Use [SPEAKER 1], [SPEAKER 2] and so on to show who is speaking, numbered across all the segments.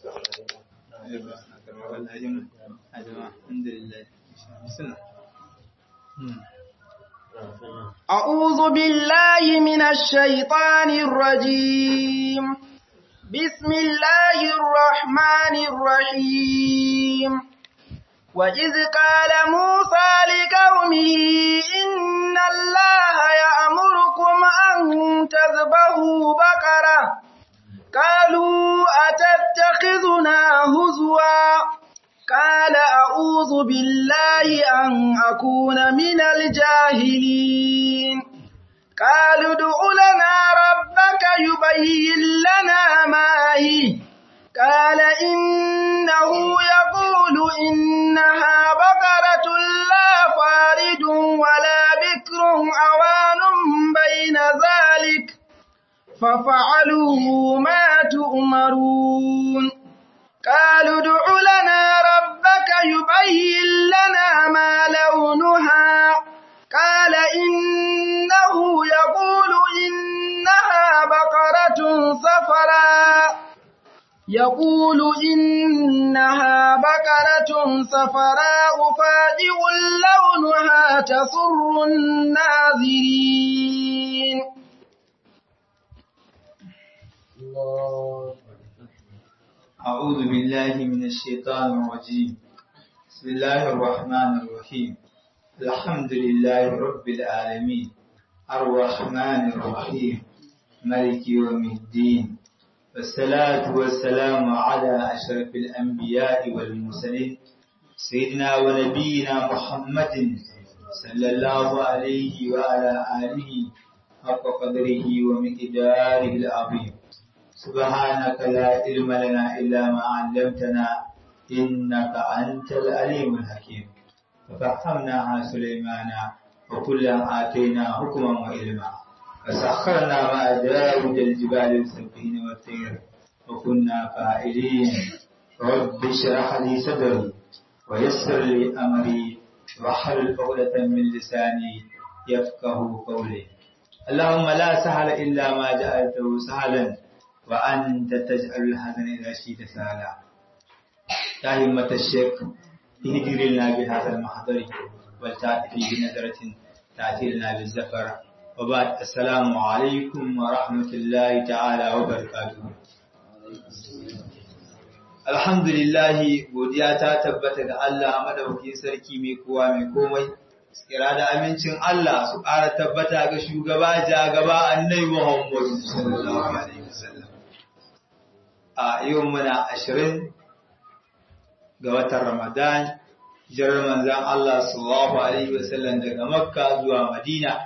[SPEAKER 1] أعوذ بالله من الشيطان الرجيم بسم الله الرحمن الرحيم وإذ قال موسى لقومه إن الله يأمركم أن تذبحوا بقرة قالوا أتتخذنا هزوا قال أعوذ بالله أن أكون من الجاهلين قالوا ادع لنا ربك يبين لنا ما هي قال إنه يقول إنها بقرة لا فارد ولا بكر أوان بين ذلك ففعلوا ما تؤمرون قالوا ادع لنا ربك يبين لنا ما لونها قال إنه يقول إنها بقرة صفراء يقول إنها بقرة صفراء فاجع لونها تسر الناظرين
[SPEAKER 2] أعوذ بالله من الشيطان الرجيم بسم الله الرحمن الرحيم الحمد لله رب العالمين الرحمن الرحيم ملك يوم الدين والصلاة والسلام على أشرف الأنبياء والمرسلين سيدنا ونبينا محمد صلى الله عليه وعلى آله حق قدره ومقداره العظيم سبحانك لا علم لنا إلا ما علمتنا إنك أنت العليم الحكيم ففهمناها سليمان وكلا آتينا حكما وعلما فسخرنا مع داود الجبال يسبحين والطير وكنا فاعلين رب اشرح لي صدري ويسر لي أمري واحلل عقدة من لساني يفقه قولي اللهم لا سهل إلا ما جعلته سهلا وأنت تجعل الحزن إذا شئت سهلا يا همة الشيخ اهدر لنا بهذا المحضر ولتأتي بنظرة تأتي لنا بالزفر وبعد السلام عليكم ورحمة الله تعالى وبركاته Alhamdulillahi godiya ta tabbata ga Allah madaukakin sarki mai kowa mai komai tsira da amincin Allah su ƙara tabbata ga shugaba jagaba annai Muhammadu sallallahu alaihi wasallam a yau muna ashirin ga watan Ramadan jirar manzan Allah sallallahu alaihi wasallam daga Makka zuwa Madina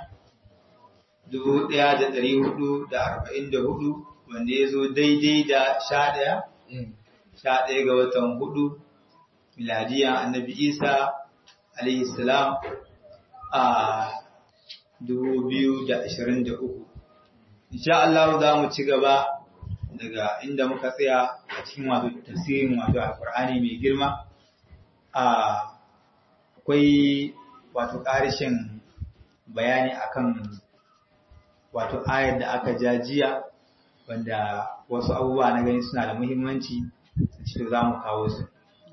[SPEAKER 2] 1444 wanda ya zo daidai da sha ɗaya sha ɗaya ga watan hudu miladiyan annabi Isa alaihi salam a 2023 insha Allah za mu ci gaba daga inda muka tsaya a cikin wato tafsirin wato alqur'ani mai girma akwai wato ƙarishin bayani akan wato ayar da aka jajiya wanda wasu abubuwa na gani suna da muhimmanci cikin za mu kawo su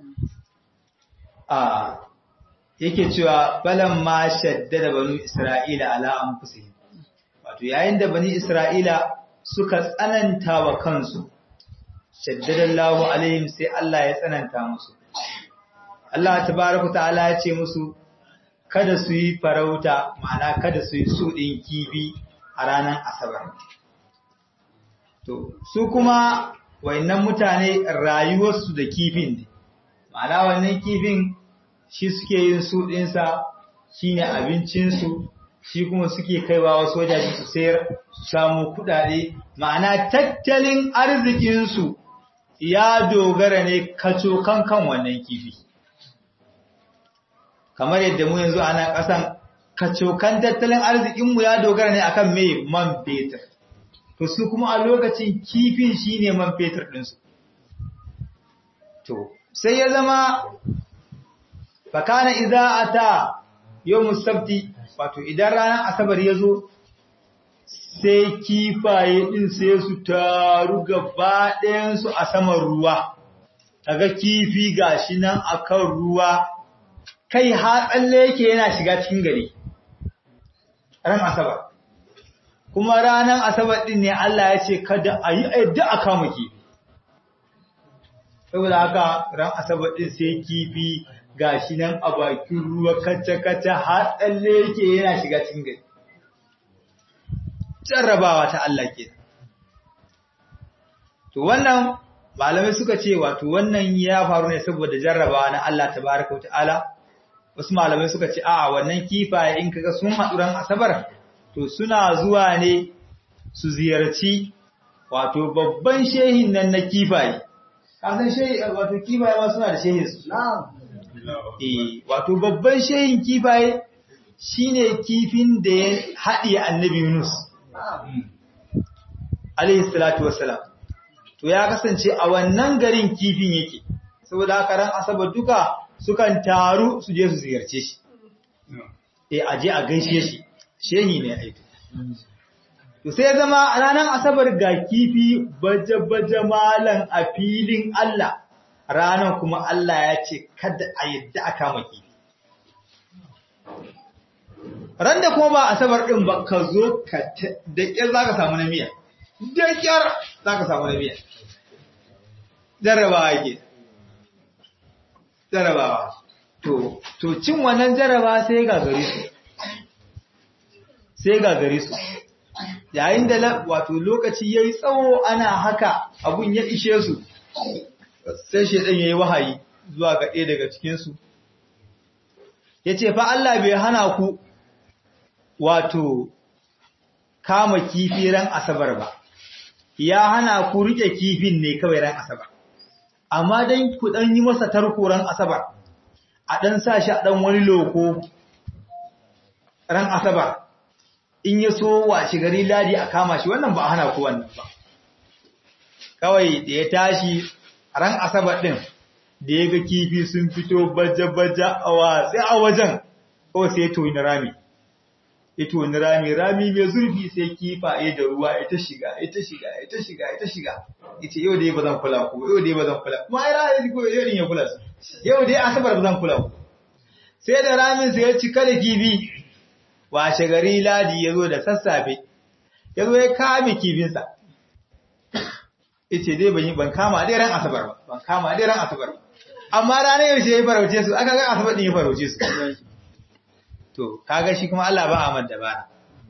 [SPEAKER 2] a yake cewa balan ma shaddada banu isra'ila ala anfusihim wato yayin da bani isra'ila suka tsananta wa kansu shaddadallahu alaihim sai Allah ya tsananta musu Allah tabaraka ta'ala ya ce musu kada su yi farauta ma'ana kada su yi sudin kibi a ranar asabar to su kuma wayannan mutane rayuwarsu da kifin ne ma'ana wannan kifin shi suke yin su ɗinsa shi ne abincinsu shi kuma suke kaiwa wasu wajaje su sayar su samu kuɗaɗe ma'ana tattalin arzikinsu ya dogara ne kaco kan kan wannan kifi kamar yadda mu yanzu ana ƙasan kacokan tattalin arzikinmu ya dogara ne akan mai man fetur to su kuma a lokacin kifin shine man fetur ɗinsu to sai ya zama fakana idza ata yawm sabti wato idan ranar asabar ya zo sai kifaye din sai su taru gaba ɗayan su a saman ruwa kaga kifi gashi nan akan ruwa kai ha tsalle yake yana shiga cikin gari ran asabar kuma ranan asabar din ne Allah ya ce kada a yi yadda a kama kifi saboda haka ran asabar din sai kifi gashi nan a bakin ruwa kacce-kacce har tsalle yake yana shiga cikin gari jarrabawa ta Allah ke to wannan malamai suka ce wato wannan ya faru ne saboda jarrabawa na Allah tabaraka ta'ala wasu malamai suka ce a'a wannan kifaye in kaga sun haɗu ran asabar to suna zuwa ne su ziyarci wato babban shehin nan na kifaye kasan shehi wato kifaye ma suna da shehin su eh wato babban shehin kifaye shine kifin da ya haɗiye annabi Yunus alayhi salatu wassalam to ya kasance a wannan garin kifin yake saboda haka ran asabar duka sukan taru su je su ziyarce shi eh aje a gaishe shi shehi ne aiki to sai zama ranar asabar ga kifi baje-baje malan a filin Allah ranar kuma Allah ya ce kada a yadda a kama kifi ran da kuma ba asabar din ba ka zo ka da ƙyar za ka samu na miya da ƙyar za ka samu na miya jarrabawa yake jarrabawa to to cin wannan jarraba sai ga gare su sai ga gare su yayin da wato lokaci yayi tsawo ana haka abun ya ishe su sai shedan yayi wahayi zuwa ga ɗaya daga cikin su yace fa Allah bai hana ku wato kama kifi ran asabar ba ya hana ku rike kifin ne kawai ran asabar amma dan ku dan yi masa tarko ran asabar a dan sa shi a dan wani loko ran asabar in ya so wace gari ladi a kama shi wannan ba a hana ku wannan ba kawai da ya tashi ran asabar din da ya ga kifi sun fito baje-baje a watsi a wajen kawai sai to ni rami ito wani rami rami mai zurfi sai kifaye da ruwa ita shiga ita shiga ita shiga ita shiga ita yau dai ba zan kula ku yau dai ba zan kula kuma ai ra'ayi ko yau din ya kula su yau dai asabar ba zan kula ku sai da ramin sai ya cika da kifi washe gari ladi ya zo da sassafe ya zo ya kame kifinsa ita dai ban yi ban kama dai ran asabar ba ban kama dai ran asabar ba amma ranar yaushe ya farauce su aka ga asabar din ya farauce su to kaga shi kuma Allah ba Ahmad da bana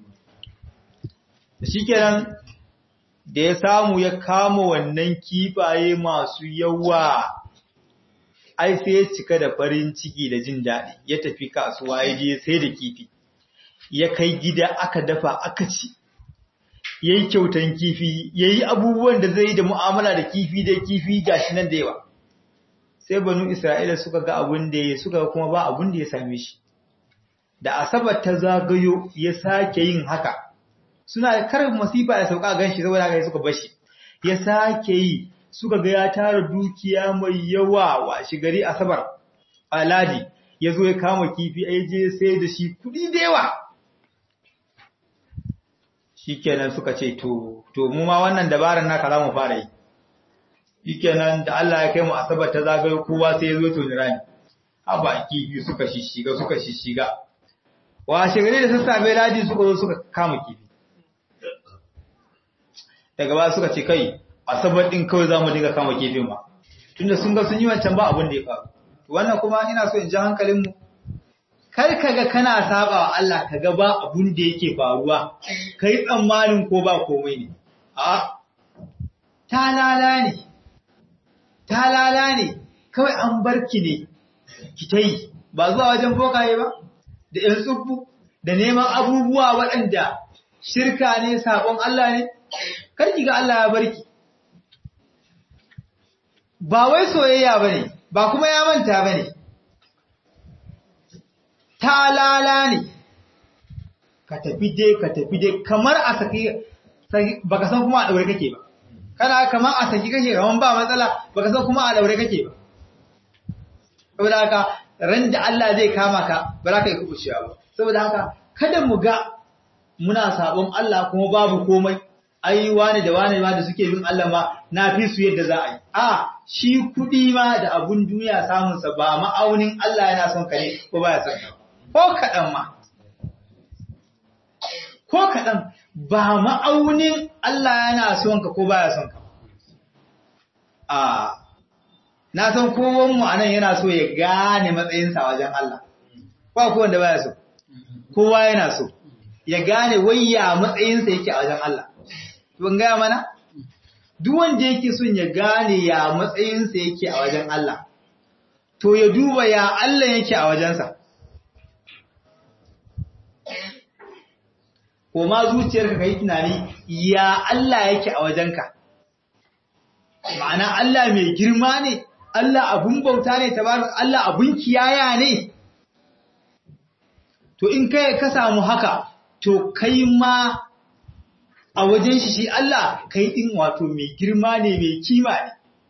[SPEAKER 2] shikenan da ya samu ya kama wannan kifaye masu yawa ai sai ya cika da farin ciki da jin daɗi ya tafi kasuwa ya je sai da kifi ya kai gida aka dafa aka ci yayi kyautan kifi yayi abubuwan da zai yi da mu'amala da kifi da kifi gashi nan da yawa sai banu Isra'ila suka ga abun da ya suka kuma ba abun da ya same shi da asabar ta zagayo ya sake yin haka suna karin masifa da sauka ganshi saboda haka suka bashi ya sake yi suka ga ya tara dukiya mai yawa wa shi gari asabar aladi ya zo ya kama kifi a je sai da shi kudi da yawa shikenan suka ce to to mu ma wannan dabarar naka za mu fara yi shikenan da Allah ya kai mu asabar ta zagayo kowa sai ya zo to ni rani haba kifi suka shishiga suka shishiga washe gari da sassafe ladi suka zo suka kama kifi daga ba suka ce kai asabar din kawai za mu dinga kama kifin ba tunda sun ga sun yi wancan ba abin da ya faru wannan kuma ina so in ji hankalinmu kar kaga kana saba wa Allah kaga ba abun da yake faruwa kai tsammanin ko ba komai ne a talala ne talala ne kawai an barki ne ki ta yi ba zuwa wajen bokaye ba da ‘yan tsubbu da neman abubuwa waɗanda shirka ne sabon Allah ne karki ga Allah ya barki ba wai soyayya ba ne ba kuma ya manta ba ne talala ne ka tafi dai ka tafi dai kamar a saki baka san kuma a daure kake ba kana kamar a saki kake kaman ba matsala baka san kuma a daure kake ba saboda haka ran da Allah zai kama ka ba za ka yi kubucewa ba saboda haka kada mu ga muna sabon Allah kuma babu komai ai wane da wane ma da suke bin Allah ma na fi su yadda za a yi a shi kuɗi ma da abun duniya samunsa ba ma'aunin Allah yana son ka ne ko baya son ka ko kaɗan ma ko kaɗan ba ma'aunin Allah yana son ka ko baya son ka a na san kowanmu a nan yana so ya gane matsayinsa wajen Allah ba ku wanda baya so kowa yana so ya gane wayya matsayinsa yake a wajen Allah ban gaya mana duk wanda yake son ya gane ya matsayinsa yake a wajen Allah to ya duba ya Allah yake a wajensa ko ma zuciyarka kai tunani ya Allah yake a wajenka ma'ana Allah mai girma ne Allah abun bauta ne tabarak Allah abun kiyaya ne to in kai ka samu haka to kai ma a wajen shi shi Allah kai din wato mai girma ne mai kima ne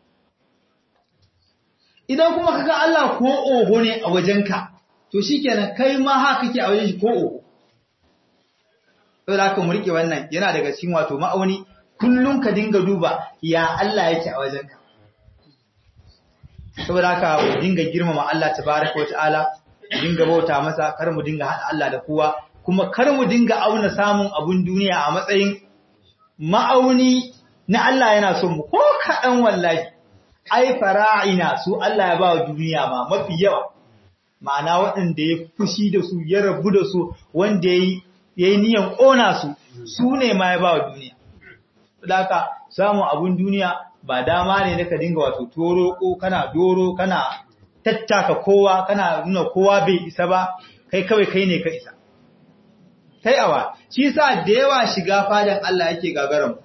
[SPEAKER 2] idan kuma kaga Allah ko oho ne a wajenka to shikenan kai ma haka kake a wajen shi ko oho saboda haka mu rike wannan yana daga cikin wato ma'auni kullum ka dinga duba ya Allah yake a wajenka saboda haka mu dinga girmama Allah tabaraka wa ta'ala dinga bauta masa kar mu dinga hada Allah da kowa kuma kar mu dinga auna samun abun duniya a matsayin ma'auni na Allah yana son mu ko kaɗan wallahi ai fara'ina su Allah ya ba wa duniya ma mafi yawa ma'ana waɗanda ya fushi da su ya rabu da su wanda ya yi niyan ƙona su su ne ma ya ba wa duniya Daka samun abun duniya ba dama ne na ka dinga wato toro ko kana doro kana tattaka kowa kana nuna kowa bai isa ba kai kawai kai ne ka isa kai awa shi sa da yawa shiga fadan Allah yake gagaran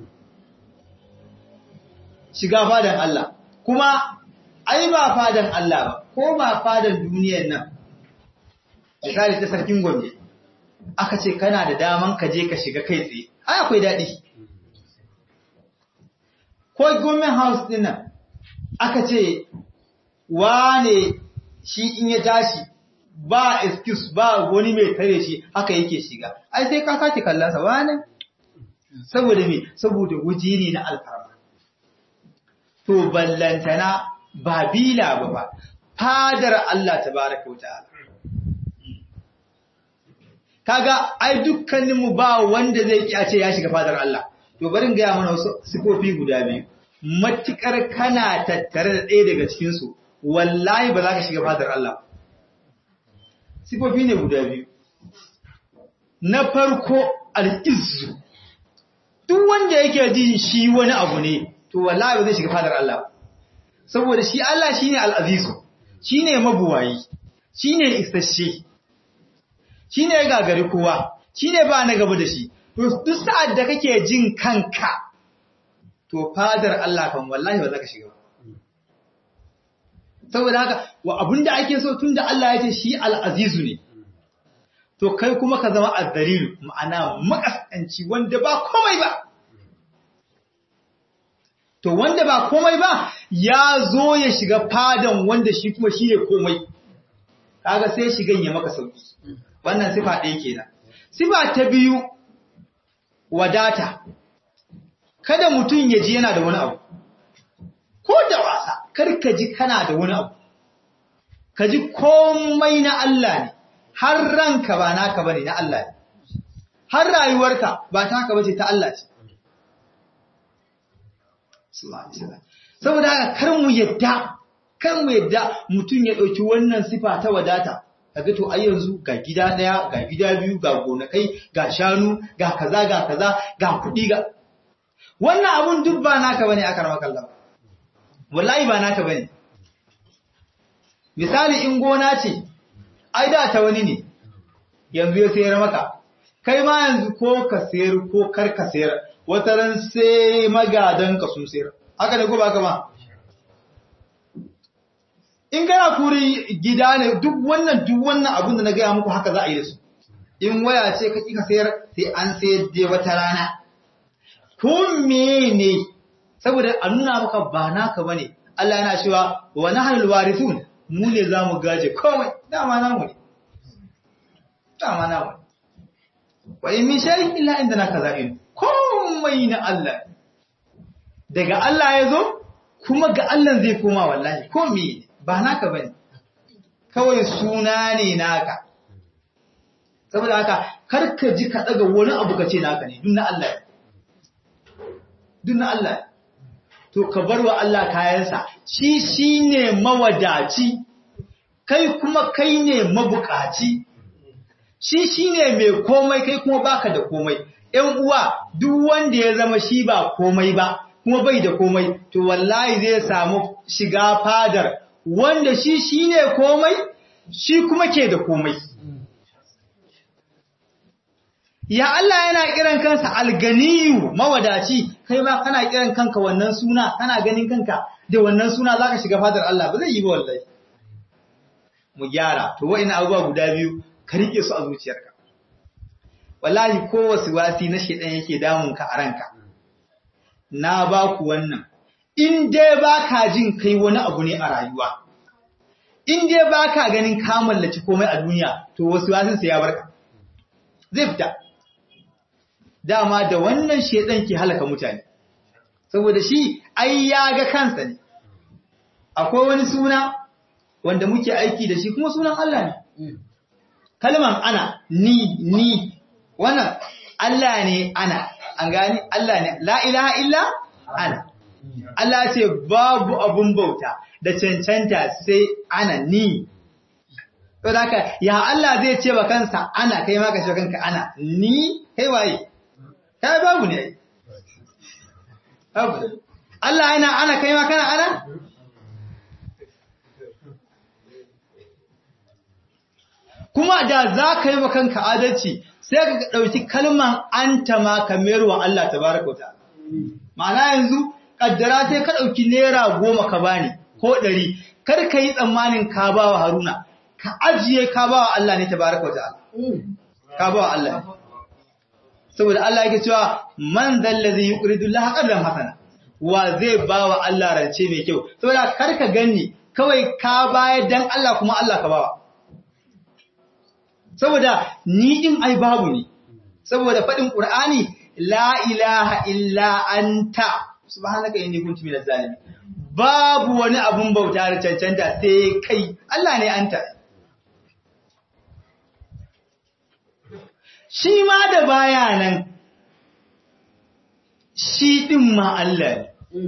[SPEAKER 2] shiga fadan Allah kuma ai ba fadan Allah ba ko ba fadan duniyar nan misali ta sarkin Gombe aka ce kana da daman ka je ka shiga kai tsaye ai akwai daɗi ko government house din nan aka ce wane shi in ya tashi ba excuse ba wani mai tare shi haka yake shiga ai sai ka sake kallon sa wane saboda me saboda waje ne na alfarma to ballantana ba bila ba ba fadar Allah tabaraka wa ta'ala kaga ai dukkanin mu ba wanda zai ki a ce ya shiga fadar Allah to bari in ga mana wasu sifofi guda biyu matukar kana tattare da ɗaya daga cikin su wallahi ba za ka shiga fadar Allah sifofi ne guda biyu na farko al'izzu duk wanda yake jin shi wani abu ne to wallahi ba zai shiga fadar Allah saboda shi Allah shine al-azizu shine mabuwayi shine isasshe shine ya gagari kowa shine ba na gaba da shi to duk sa'ad da kake jin kanka to fadar Allah kan wallahi ba za ka shiga ba saboda haka wa abinda ake so tunda Allah ya ce shi al-azizu ne to kai kuma ka zama azzalilu ma'ana makasanci wanda ba komai ba to wanda ba komai ba ya zo ya shiga fadan wanda shi kuma shi ne komai kaga sai shigan ya maka sauki wannan sifa ɗaya kenan sifa ta biyu wadata kada mutum ya ji yana da wani abu ko da wasa kar ka ji kana da wani abu ka ji komai na Allah ne har ranka ba naka bane na Allah ne har rayuwarka ba taka bace ta Allah ce saboda haka kar mu yadda kar mu yadda mutum ya dauki wannan sifa ta wadata kaga to ai yanzu ga gida daya ga gida biyu ga gonakai ga shanu ga kaza ga kaza ga kudi ga wannan abun duk ba naka bane aka rama kallon wallahi ba naka bane misali in gona ce ai da ta wani ne yanzu ya sayar maka kai ma yanzu ko ka sayar ko kar ka sayar wata ran sai magadan ka sun sayar haka ne ko ba ka ba in kana kuri gida ne duk wannan duk wannan abin da na gaya muku haka za a yi da su in waya ce ka kika sayar sai an sayar da wata rana ko ne saboda a nuna maka ba naka bane Allah yana cewa wa nahlul warithun mu ne za mu gaje komai dama namu ne dama namu wa in min shay'in illa indana kaza'in komai na Allah daga Allah ya zo kuma ga Allah zai koma wallahi komai ba naka bane kawai suna ne naka saboda haka kar ka ji ka daga wani abu ka ce naka ne duk na Allah duk na Allah to ka bar wa Allah kayansa shi shine mawadaci kai kuma kai ne mabukaci shi shine mai komai kai kuma baka da komai ƴan uwa duk wanda ya zama shi ba komai ba kuma bai da komai to wallahi zai samu shiga fadar wanda shi shine komai shi kuma ke da komai ya Allah yana kiran kansa alganiyu mawadaci kai ma kana kiran kanka wannan suna kana ganin kanka da wannan suna zaka shiga fadar Allah ba zai yi ba wallahi mu gyara to wa'ina abubuwa guda biyu ka rike su a zuciyarka wallahi ko wasu wasi na shedan yake damun ka a ranka na ba ku wannan in dai baka jin kai wani abu ne a rayuwa in dai baka ganin ka mallaci komai a duniya to wasu wasin sa ya barka zai fita dama da wannan shedan ke halaka mutane saboda shi ai ya ga kansa ne akwai wani suna wanda muke aiki da shi kuma sunan Allah ne kalman ana ni ni wannan Allah ne ana an gani Allah ne la ilaha illa ana Allah ce babu abun bauta da cancanta sai ana ni to haka ya Allah zai ce wa kansa ana kai ma ka ce kanka ana ni kai waye kai babu ne babu Allah yana ana kai ma kana ana kuma da za ka yi wa kanka adalci sai ka ɗauki kalman anta ma ka wa Allah ta baraka wata. Ma'ana yanzu, ƙaddara sai ka ɗauki naira goma ka bani ko ɗari, kar ka yi tsammanin ka ba wa Haruna, ka ajiye ka ba wa Allah ne ta baraka wata. Ka ba wa Allah. Saboda Allah yake cewa man zalla zai yi ƙuridullah ƙaddan hasana. Wa zai ba wa Allah rance mai kyau. Saboda kar ka ganni kawai ka bayar dan Allah kuma Allah ka bawa. saboda ni din ai babu ne saboda fadin qur'ani la ilaha illa anta subhanaka inni kuntu minaz zalimin babu wani abun bauta da cancanta sai kai Allah ne anta shi ma da baya nan shi din ma Allah ne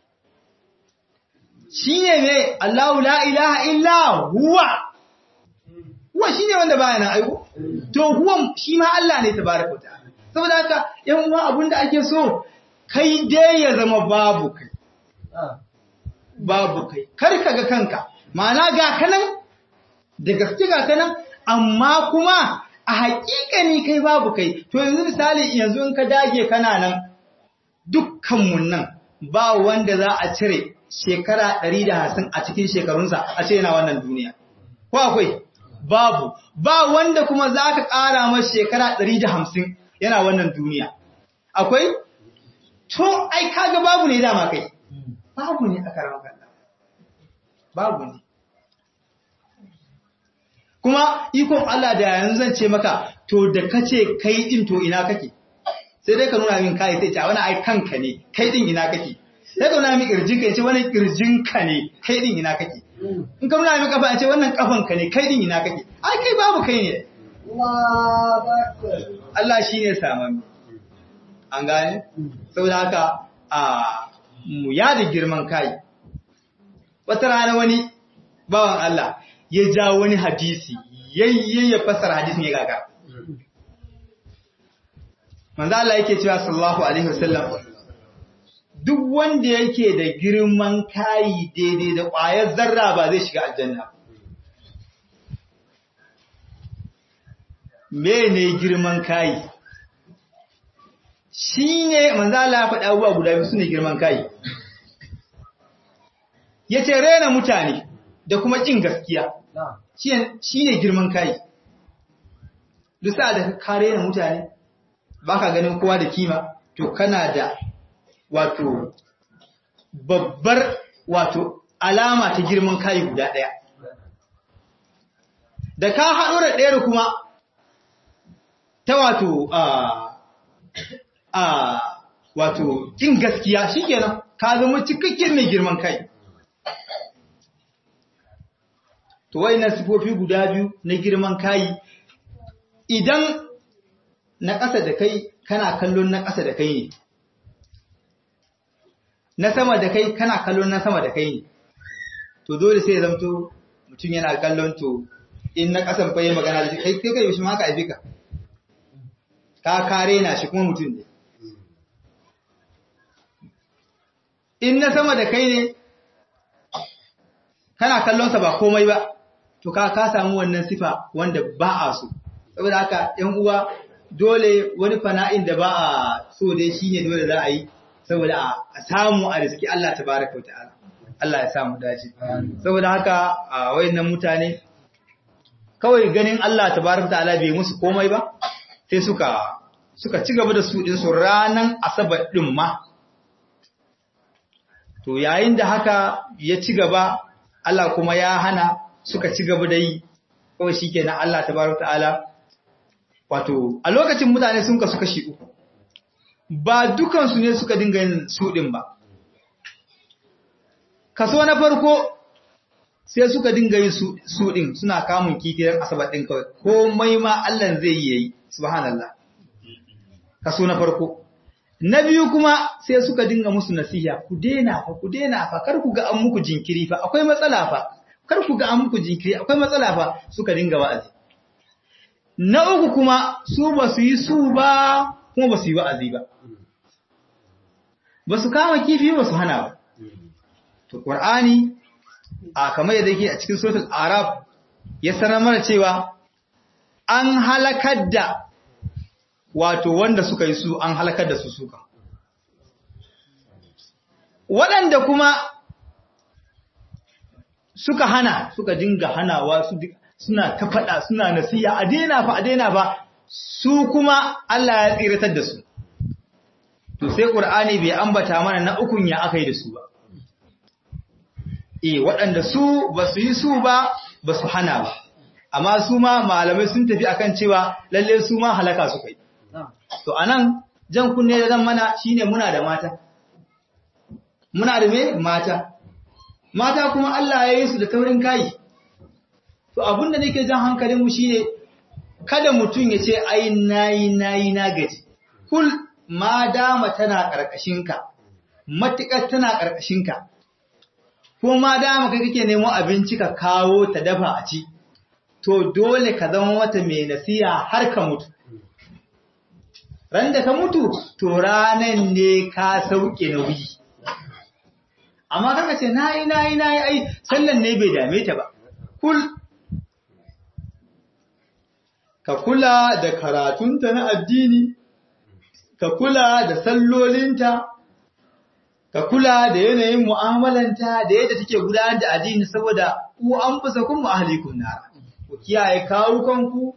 [SPEAKER 2] shi ne ne Allahu la ilaha illa huwa huwa shine wanda baya nan aiko to huwan shi ma Allah ne tabaraka ta'ala saboda haka yan uwa abinda ake so kai dai ya zama babu kai babu kai kar ka ga kanka ma'ana ga kanan da gaske ga kanan amma kuma a haƙiƙani kai babu kai to yanzu misali yanzu in ka dage kana nan dukkan mun nan ba wanda za a cire shekara 150 a cikin shekarunsa a ce yana wannan duniya ko akwai babu ba wanda kuma za ka ƙara masa shekara ɗari da hamsin yana wannan duniya akwai to ai kaga babu ne dama kai babu ne a karamar kalla babu ne kuma ikon Allah da yanzu zan ce maka to da kace kai din to ina kake sai dai ka nuna min kai sai ce wani ai kanka ne kai din ina kake sai ka nuna min kirjin ka ce wani kirjin ka ne kai din ina kake in ka nuna min kafa ce wannan kafan ka ne kai din ina kake ai kai babu kai ne Allah shine saman an gane saboda haka a mu yada girman kai wata rana wani bawan Allah ya ja wani hadisi yayye ya fasara hadisin ya gaga manzo Allah yake cewa sallallahu alaihi wasallam duk wanda yake da girman kai daidai da ƙwayar zarra ba zai shiga aljanna mene girman kai shine manzo Allah ya faɗa abubuwa guda biyu sune girman kai yace rena mutane da kuma kin gaskiya shi ne girman kai dusa da ka rena mutane baka ganin kowa da kima to kana da wato babbar wato alama ta girman kai guda ɗaya da ka haɗu da ɗayar kuma ta wato a a wato kin gaskiya shikenan ka zama cikakken mai girman kai to wayannan sifofi guda biyu na girman kai idan na ƙasa da kai kana kallon na ƙasa da kai ne na sama da kai kana kallon na sama da kai ne to dole sai ya zamto mutum yana kallon to in na ƙasan fa yi magana da shi kai kai kai shi ma ka aife ka ka kare na shi kuma mutum ne in na sama da kai ne kana kallonsa ba komai ba to ka ka samu wannan sifa wanda ba a so saboda haka ‘yan uwa dole wani fana'in da ba a so dai shi ne dole za a yi saboda a samu a riski Allah ta baraka wa ta'ala Allah ya samu dace saboda haka a wayannan mutane kawai ganin Allah ta baraka wa ta'ala bai musu komai ba sai suka suka ci gaba da su din su ranan asabar din ma to yayin da haka ya ci gaba Allah kuma ya hana suka ci gaba da yi kawai shikenan Allah tabaraka ta'ala wato a lokacin mutane sun kasu kashi uku ba dukan su ne suka dinga yin su din ba kaso na farko sai suka dinga yin su din suna kamun kifi ran asabar din kawai komai ma Allah zai yi yayi subhanallah kaso na farko na biyu kuma sai suka dinga musu nasiha ku dena fa ku dena fa kar ku ga an muku jinkiri fa akwai matsala fa kar ku ga an muku jinkiri akwai matsala fa suka dinga wa'azi na uku kuma su ba su yi su ba kuma ba su yi wa'azi ba ba su kama kifi ba su hana ba to qur'ani a kamar yadda yake a cikin suratul araf ya sanar mana cewa an halakar da wato wanda suka yi su an halakar da su suka. Waɗanda kuma suka hana, suka dinga hanawa suna ta faɗa suna nasiya a daina fa a daina fa su kuma Allah ya tsiratar da su. To sai Ƙur'ani bai ambata mana na ukun ya aka yi da su ba. E, waɗanda su ba su yi su ba, ba su hana ba. Amma su ma malamai sun tafi akan cewa lalle su ma halaka su kai. To anan jan kunne da zan mana shine muna da mata. Muna da me mata. Mata kuma Allah ya yi su da taurin kai. To abinda nake jan hankalin mu shine kada mutum ya ce ai nayi nayi na gaji. Kul ma dama tana karkashin ka. Matukar tana karkashin ka. Ko ma dama kai kake nemo abinci ka kawo ta dafa a ci. To dole ka zama mata mai nasiha har ka mutu. ran da ka mutu to ranan ne ka sauke nauyi amma kaka ce nayi nayi nayi ai sallan ne bai dame ta ba kul ka kula da karatunta na addini ka kula da sallolinta ka kula da yanayin mu'amalanta da yadda take gudanar da addini saboda ku an fusa kun ahlikum nar ku kiyaye kawukanku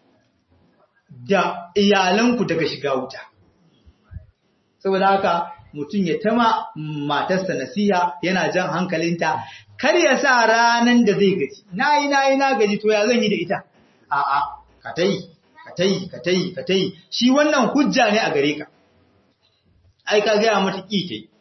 [SPEAKER 2] da iyalanku daga shiga wuta. Saboda haka mutum ya tama matarsa nasiha yana jan hankalinta, kar ya sa ranan da zai gaji, na yi na yi na gaji to ya zan yi da ita. A'a, ka ta yi, ka ta yi, ka ta yi, ka ta yi, shi wannan hujja ne a gare ka. Ai, ka gaya mata ƙi ta yi.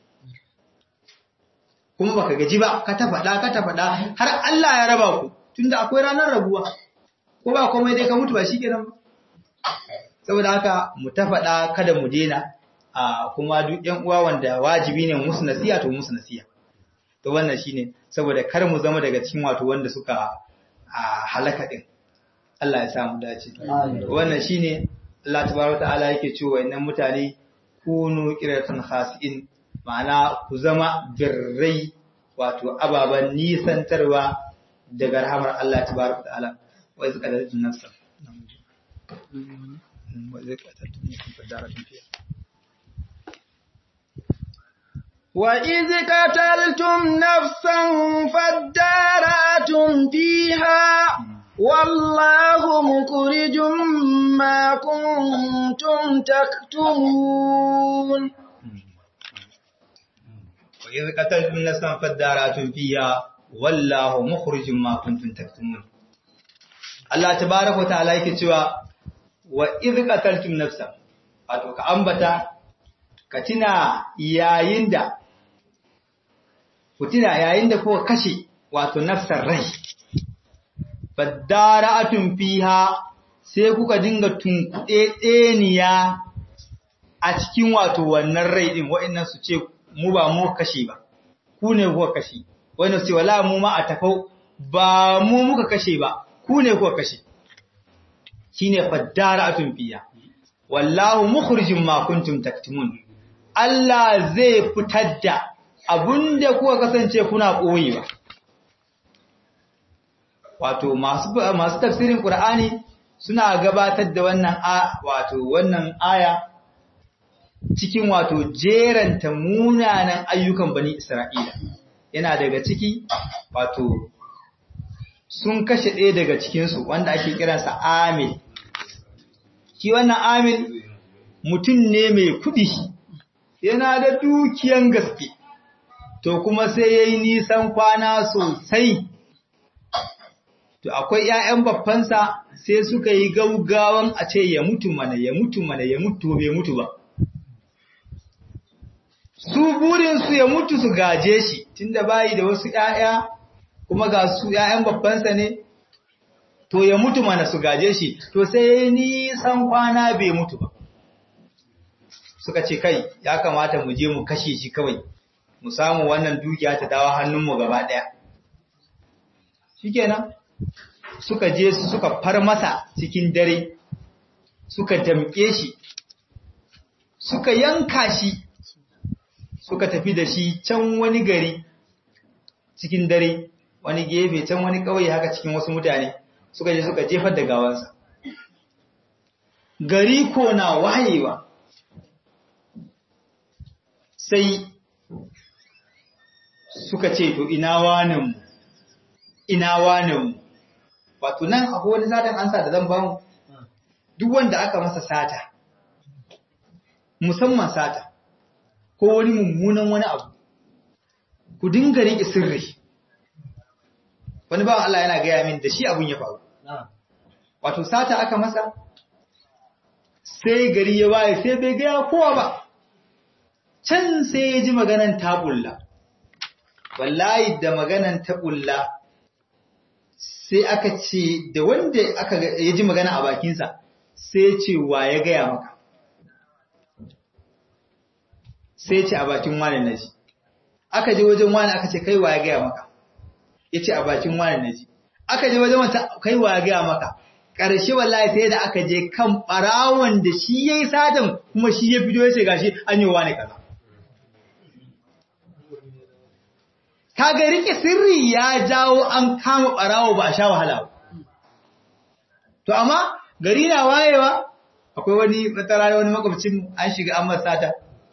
[SPEAKER 2] Kuma baka gaji ba, ka ta faɗa, ka ta faɗa, har Allah ya raba ku, tunda akwai ranar rabuwa. Ko ba komai dai ka mutu ba shi kenan ba. saboda haka mu ta faɗa kada mu dena a kuma duk ƴan uwa wanda wajibi ne musu nasiha to musu nasiha to wannan shine saboda kar mu zama daga cikin wato wanda suka a halaka din Allah ya sa mu dace wannan shine Allah tabaraka ta'ala yake cewa innan mutane kunu qiratan khasiin ma'ana ku zama birrai wato ababan nisantarwa daga rahamar Allah tabaraka ta'ala wa iz qadaratun nafsa
[SPEAKER 1] وإذ قتلتم نفسا فادارأتم فيها والله مخرج ما كنتم تكتمون
[SPEAKER 2] وإذ قتلتم نفسا فادارأتم فيها والله مخرج ما كنتم تكتمون Allah tabaraka wa ta'ala yake cewa wa idh qataltum nafsan wato ka ambata ka tuna yayin da ku tuna yayin da kuka kashe wato nafsar rai fadara'atun fiha sai kuka dinga tunkuɗe ɗeniya a cikin wato wannan rai ɗin wa'annan su ce mu ba mu kashe ba ku ne kuka kashe wannan su ce wala mu ma a tafau ba mu muka kashe ba ku ne kuka kashe shine fadara'atun fiha wallahu mukhrijum ma kuntum taktumun Allah zai fitar da abinda kuka kasance kuna koyewa wato masu masu tafsirin Qur'ani suna gabatar da wannan wato wannan aya cikin wato jeranta munanan ayyukan bani Isra'ila yana daga ciki wato sun kashe ɗaya daga cikinsu wanda ake kiransa Amil shi wannan Amil mutum ne mai kuɗi yana da dukiyan gaske to kuma sai yayi nisan kwana sosai to akwai ƴaƴan babbansa sai suka yi gaugawan a ce ya mutu mana ya mutu mana ya mutu bai mutu ba su burin su ya mutu su gaje shi tunda bayi da wasu ƴaƴa kuma ga su ƴaƴan babbansa ne to ya mutu mana su gaje shi to sai nisan kwana bai mutu ba suka ce kai ya kamata mu je mu kashe shi kawai mu samu wannan dukiya ta dawo hannunmu gaba ɗaya shikenan suka je su suka far masa cikin dare suka damƙe shi suka yanka shi suka tafi da shi can wani gari cikin dare wani gefe can wani ƙauye haka cikin wasu mutane suka je suka jefar da gawansa gari ko na wayewa sai suka ce to ina waninmu ina waninmu wato nan akwai wani satan ansa da zan bamu duk wanda aka masa sata musamman sata ko wani mummunan wani abu ku dinga riƙe sirri wani bawan Allah yana gaya min da shi abun ya faru wato sata aka masa sai gari ya waye sai bai gaya kowa ba can sai ya ji maganan taɓulla wallahi da maganan taɓulla sai aka ce da wanda aka ya ji magana a bakinsa sai ce wa ya gaya maka sai ce a bakin wani na ji aka je wajen wani aka ce kai wa ya gaya maka ya ce a bakin wani na ji aka je wajen wata kai wa ya gaya maka ƙarshe wallahi sai da aka je kan ɓarawon da shi ya yi sadan kuma shi ya fito ya ce gashi an yi wani kaza kaga rike sirri ya jawo an kama ɓarawo ba a sha wahala ba to amma gari na wayewa akwai wani matsara wani makwabcin an shiga an masata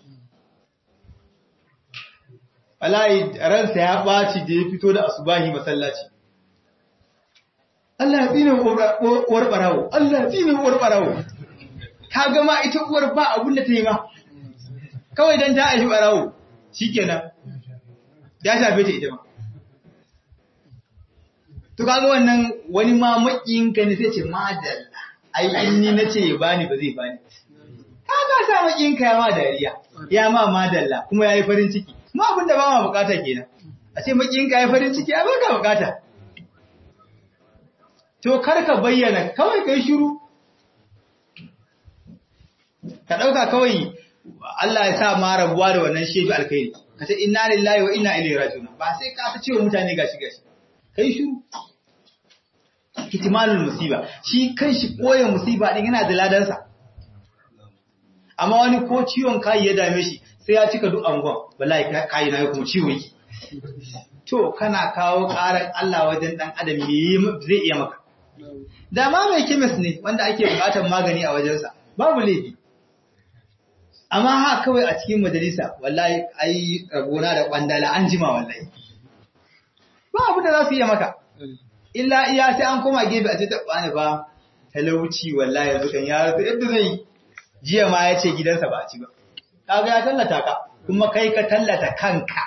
[SPEAKER 2] wallahi ransa ya ɓaci da ya fito da asubahi masallaci Allah ya tsine uwar ɓarawo Allah ya tsine uwar ɓarawo ka gama ita uwar ba abun da ta yi ma kawai don ta aishi ɓarawo shikenan ya shafe ta ita ma to kaga wannan wani ma makiyinka ne sai ce madalla ai in ni nace ya bani ba zai bani kaga sa makiyinka ya ma dariya ya ma madalla kuma yayi farin ciki mu abin da ba ma bukata kenan a ce makiyinka yayi farin ciki ai baka bukata to kar ka bayyana kawai kai shiru ka dauka kawai Allah ya sa ma rabuwa da wannan shefi alkhairi ka ce inna lillahi wa inna ilaihi raji'un ba sai ka ta cewa mutane gashi gashi kai shiru kitmanul musiba shi kanshi koyi musiba din yana da ladansa amma wani ko ciwon kai ya dame shi sai ya cika duk angon wallahi kai na kuma ciwo yake to kana kawo karan Allah wajen dan adam me zai iya maka da ma mai chemist ne wanda ake bukatar magani a wajensa babu laifi amma ha kawai a cikin majalisa wallahi ai rabona da kwandala an jima wallahi ba abu da za su iya maka illa iya sai an koma gefe a ce ta bani ba talauci wallahi yanzu kan ya rasu yadda zai jiya ma ya ce gidansa ba a ci ba kaga ya tallata ka kuma kai ka tallata kanka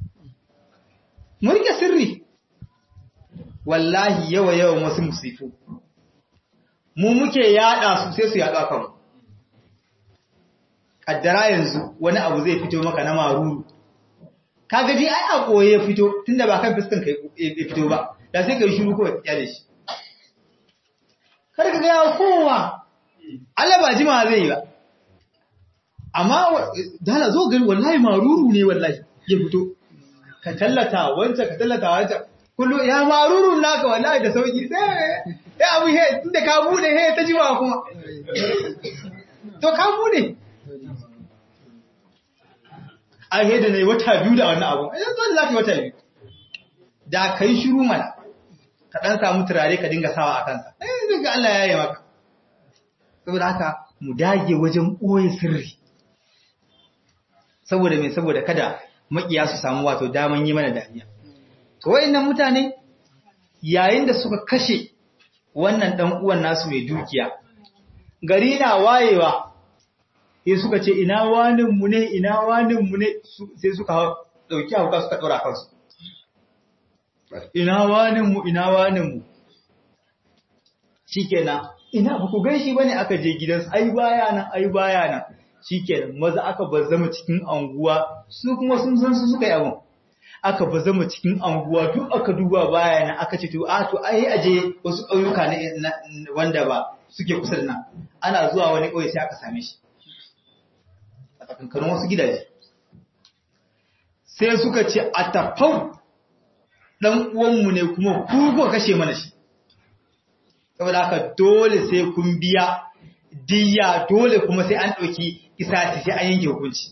[SPEAKER 2] murke sirri wallahi yawa yawan wasu musifu mu muke yada su sai su yada kanmu kaddara yanzu wani abu zai fito maka na maruru kaga dai ai a koye ya fito tunda ba kan fuskan kai ya fito ba da sai kai shiru kawai ya da shi kar ka ga kowa Allah ba jima zai yi ba amma dala zo gari wallahi maruru ne wallahi ya fito ka tallata wancan ka tallata wancan kullu ya maruru naka wallahi da sauki sai ya abu he tunda ka bude he ta jima kuma to ka bude a he da nayi wata biyu da wannan abu ai zan lafi wata biyu da kai shiru mana ka dan samu turare ka dinga sawa a kansa eh ga Allah ya yi maka saboda haka mu dage wajen boye sirri saboda me saboda kada makiya su samu wato daman yi mana dariya to wayannan mutane yayin da suka kashe wannan dan uwan nasu mai dukiya gari na wayewa sai suka ce ina wanin mu ne ina wanin mu ne sai suka dauki hauka suka dora kansu ina wanin mu ina wanin mu shikenan ina ba ku ganshi bane aka je gidansu ai baya nan ai baya nan shikenan maza aka bazama cikin anguwa su kuma sun san su suka yi abun aka bazama cikin anguwa duk aka duba baya nan aka ce to a to ai aje wasu ƙauyuka ne wanda ba suke kusa da nan ana zuwa wani ƙauye sai aka same shi a tsakankanin wasu gidaje sai suka ce a tafau dan uwanmu ne kuma ku ko kashe mana shi saboda haka dole sai kun biya diya dole kuma sai an ɗauki kisasi sai an yanke hukunci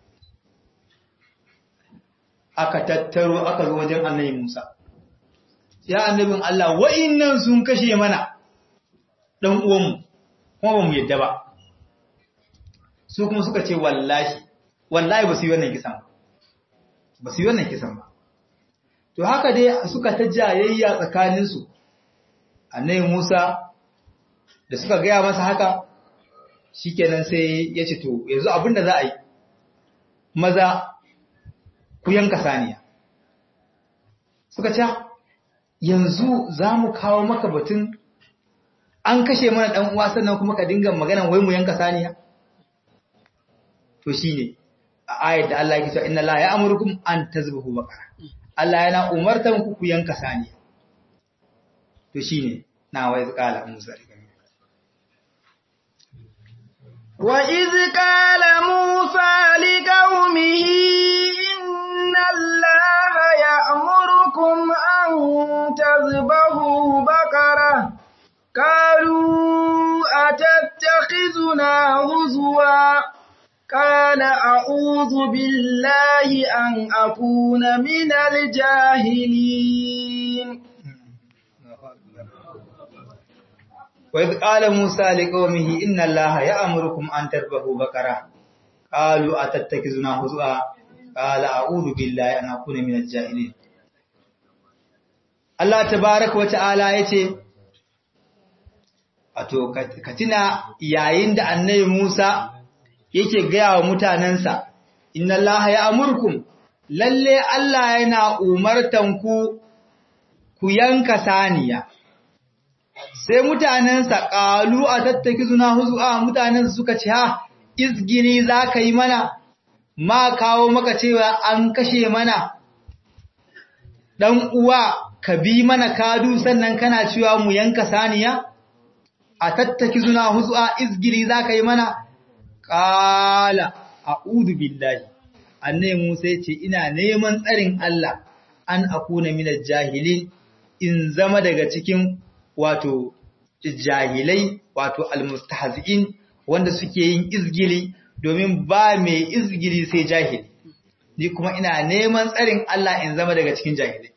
[SPEAKER 2] aka tattaro aka zo wajen annabi Musa ya annabin Allah wa'innan sun kashe mana dan uwanmu kuma ba mu yadda ba su kuma suka ce wallahi wallahi ba su yi wannan kisan ba su yi wannan kisan ba to haka dai suka ta jayayya tsakaninsu annabi Musa da suka gaya masa haka shikenan sai ya ce to yanzu abinda za a yi maza ku yanka saniya suka ce yanzu za mu kawo maka batun an kashe mana dan uwa sannan kuma ka dinga magana wai mu yanka saniya to shine a ayat da Allah ya ce inna la ya'murukum an tazbahu baqara Allah yana umartan ku ku yanka saniya to shine na wai zakala Musa
[SPEAKER 1] وإذ قال موسى لقومه إن الله يأمركم أن تذبحوا بقرة قالوا أتتخذنا هزوا قال أعوذ بالله أن أكون من الجاهلين
[SPEAKER 2] وإذ قال موسى لقومه إن الله يأمركم أن تذبحوا بقرة قالوا أتتخذنا هزوا قال أعوذ بالله أن أكون من الجاهلين Allah tabaraka wa ta'ala yace wato katina yayin da annabi Musa yake gaya wa mutanansa inna Allaha ya'murukum lalle Allah yana umartan ku ku yanka saniya sai mutanensa ƙalu a tattaki suna huzu'a mutanensa suka ce ha izgini za ka yi mana ma kawo maka cewa an kashe mana ɗan uwa ka bi mana kadu sannan kana cewa mu yanka saniya a tattaki suna huzu'a izgini za ka yi mana ƙala a udu billahi annai musa ce ina neman tsarin Allah an akuna minar jahilin in zama daga cikin wato jahilai wato almustahzi'in wanda suke yin izgili domin ba mai izgili sai jahili ni kuma ina neman tsarin Allah in zama daga cikin jahilai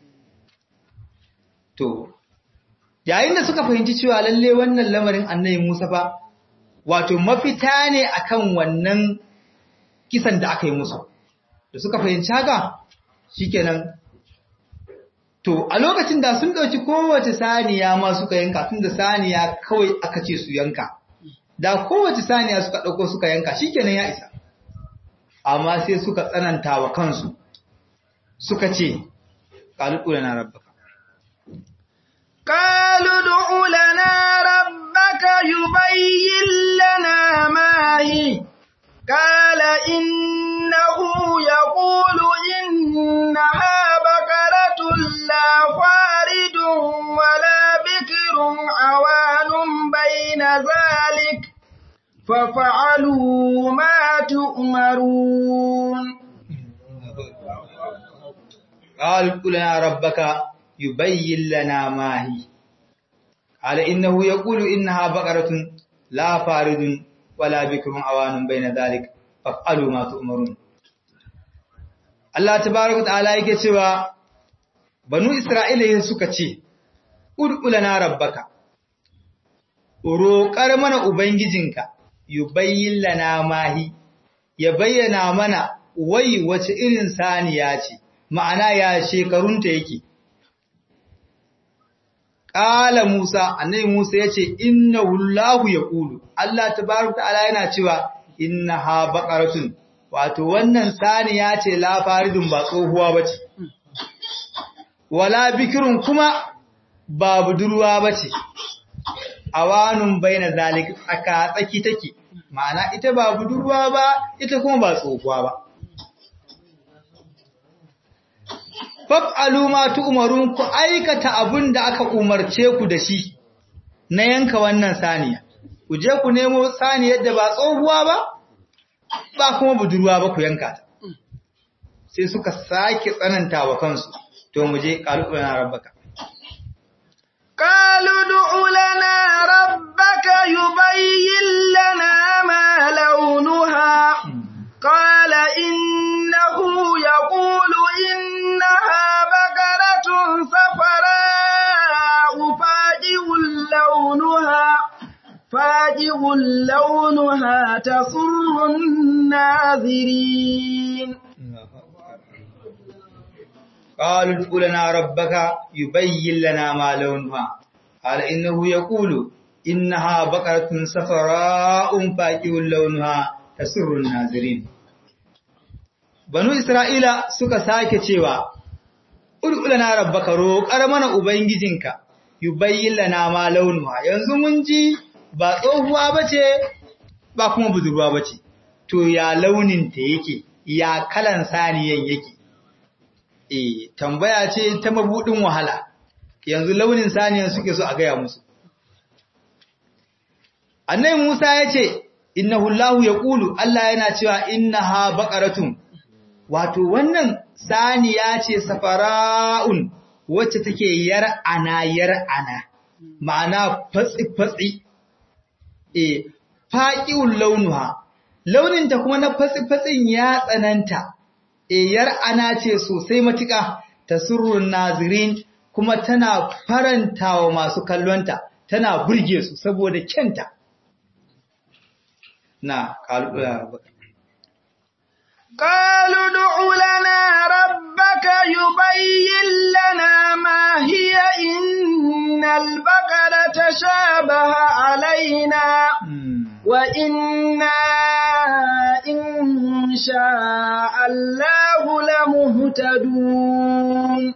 [SPEAKER 2] to yayin da suka fahimci cewa lalle wannan lamarin annabi Musa fa wato mafita ne akan wannan kisan da aka yi musu da suka fahimci haka shikenan To, a lokacin da sun ɗauki kowace saniya ma suka yanka, tun da saniya kawai aka ce su yanka, da kowace saniya suka ɗauko suka yanka, shi kenan ya isa. Amma sai suka tsananta wa kansu, suka ce, ƙaluɗu na rabbaka.
[SPEAKER 1] قالوا ادع لنا ربك يبين لنا ما هي قال إنه يقول إنها بقرة لا فارد ولا بكر عوان بين ذلك ففعلوا ما تؤمرون
[SPEAKER 2] قال قل لنا ربك يبين لنا ما هي قال إنه يقول إنها بقرة لا فارد ولا بكر عوان بين ذلك فافعلوا ما تؤمرون Allah tabaraka ta'ala yake cewa banu Isra'ila suka ce ud'ulana rabbaka roƙar mana ubangijinka yubayyin lana mahi ya bayyana mana wai wace irin saniya ce ma'ana ya shekarunta yake Ƙala Musa, annabi Musa ya ce, Inna hullahu ya ƙulu, Allah ta baru ta'ala yana cewa, Inna ha baƙaratun, wato wannan saniya ce lafaridun ba tsohuwa ba ce, wala bikirun kuma ba budurwa ba ce, awanun bai na zalik aka tsaki take, ma'ana ita ba budurwa ba, ita kuma ba tsohuwa ba. faf'alu ma tu'marun ku aikata abin da aka umarce ku da shi na yanka wannan saniya ku je ku nemo saniyar da ba tsohuwa ba ba kuma budurwa ba ku yanka ta sai suka sake tsananta wa kansu to mu je qalubana rabbaka
[SPEAKER 1] qalu du'u lana rabbaka yubayyin lana ma launuha qala innahu yaqulu innaha صفراء فاجئ لونها فاجئ لونها تسر الناظرين
[SPEAKER 2] قالوا ادع لنا ربك يبين لنا ما لونها قال إنه يقول إنها بقرة صفراء فاجئ لونها تسر الناظرين بنو إسرائيل suka sake cewa Ul'ulana rabbaka roƙar mana Ubangijinka, yi bayyana ma launuwa, yanzu mun ji ba tsohuwa ba ce, ba kuma budurwa ba ce, to ya launinta yake, ya kalan saniyan yake. E, tambaya ce ta mabuɗin wahala, yanzu launin saniyan suke so a gaya musu. Annai Musa ya ce, Inna hullahu ya ƙulu, Allah yana cewa inna ha baƙaratun, wato wannan saniya ce safara'un wacce take yar'ana yar'ana ma'ana fatsi-fatsi e faƙiun launuha launinta kuma na fatsi-fatsin ya tsananta e yar'ana ce sosai matuƙa ta surrun nazirin kuma tana faranta wa masu kallonta tana burge su saboda kyanta na ƙalubu
[SPEAKER 1] قالوا ادع لنا ربك يبين لنا ما هي إن البقرة تشابه علينا وإنا إن شاء الله لمهتدون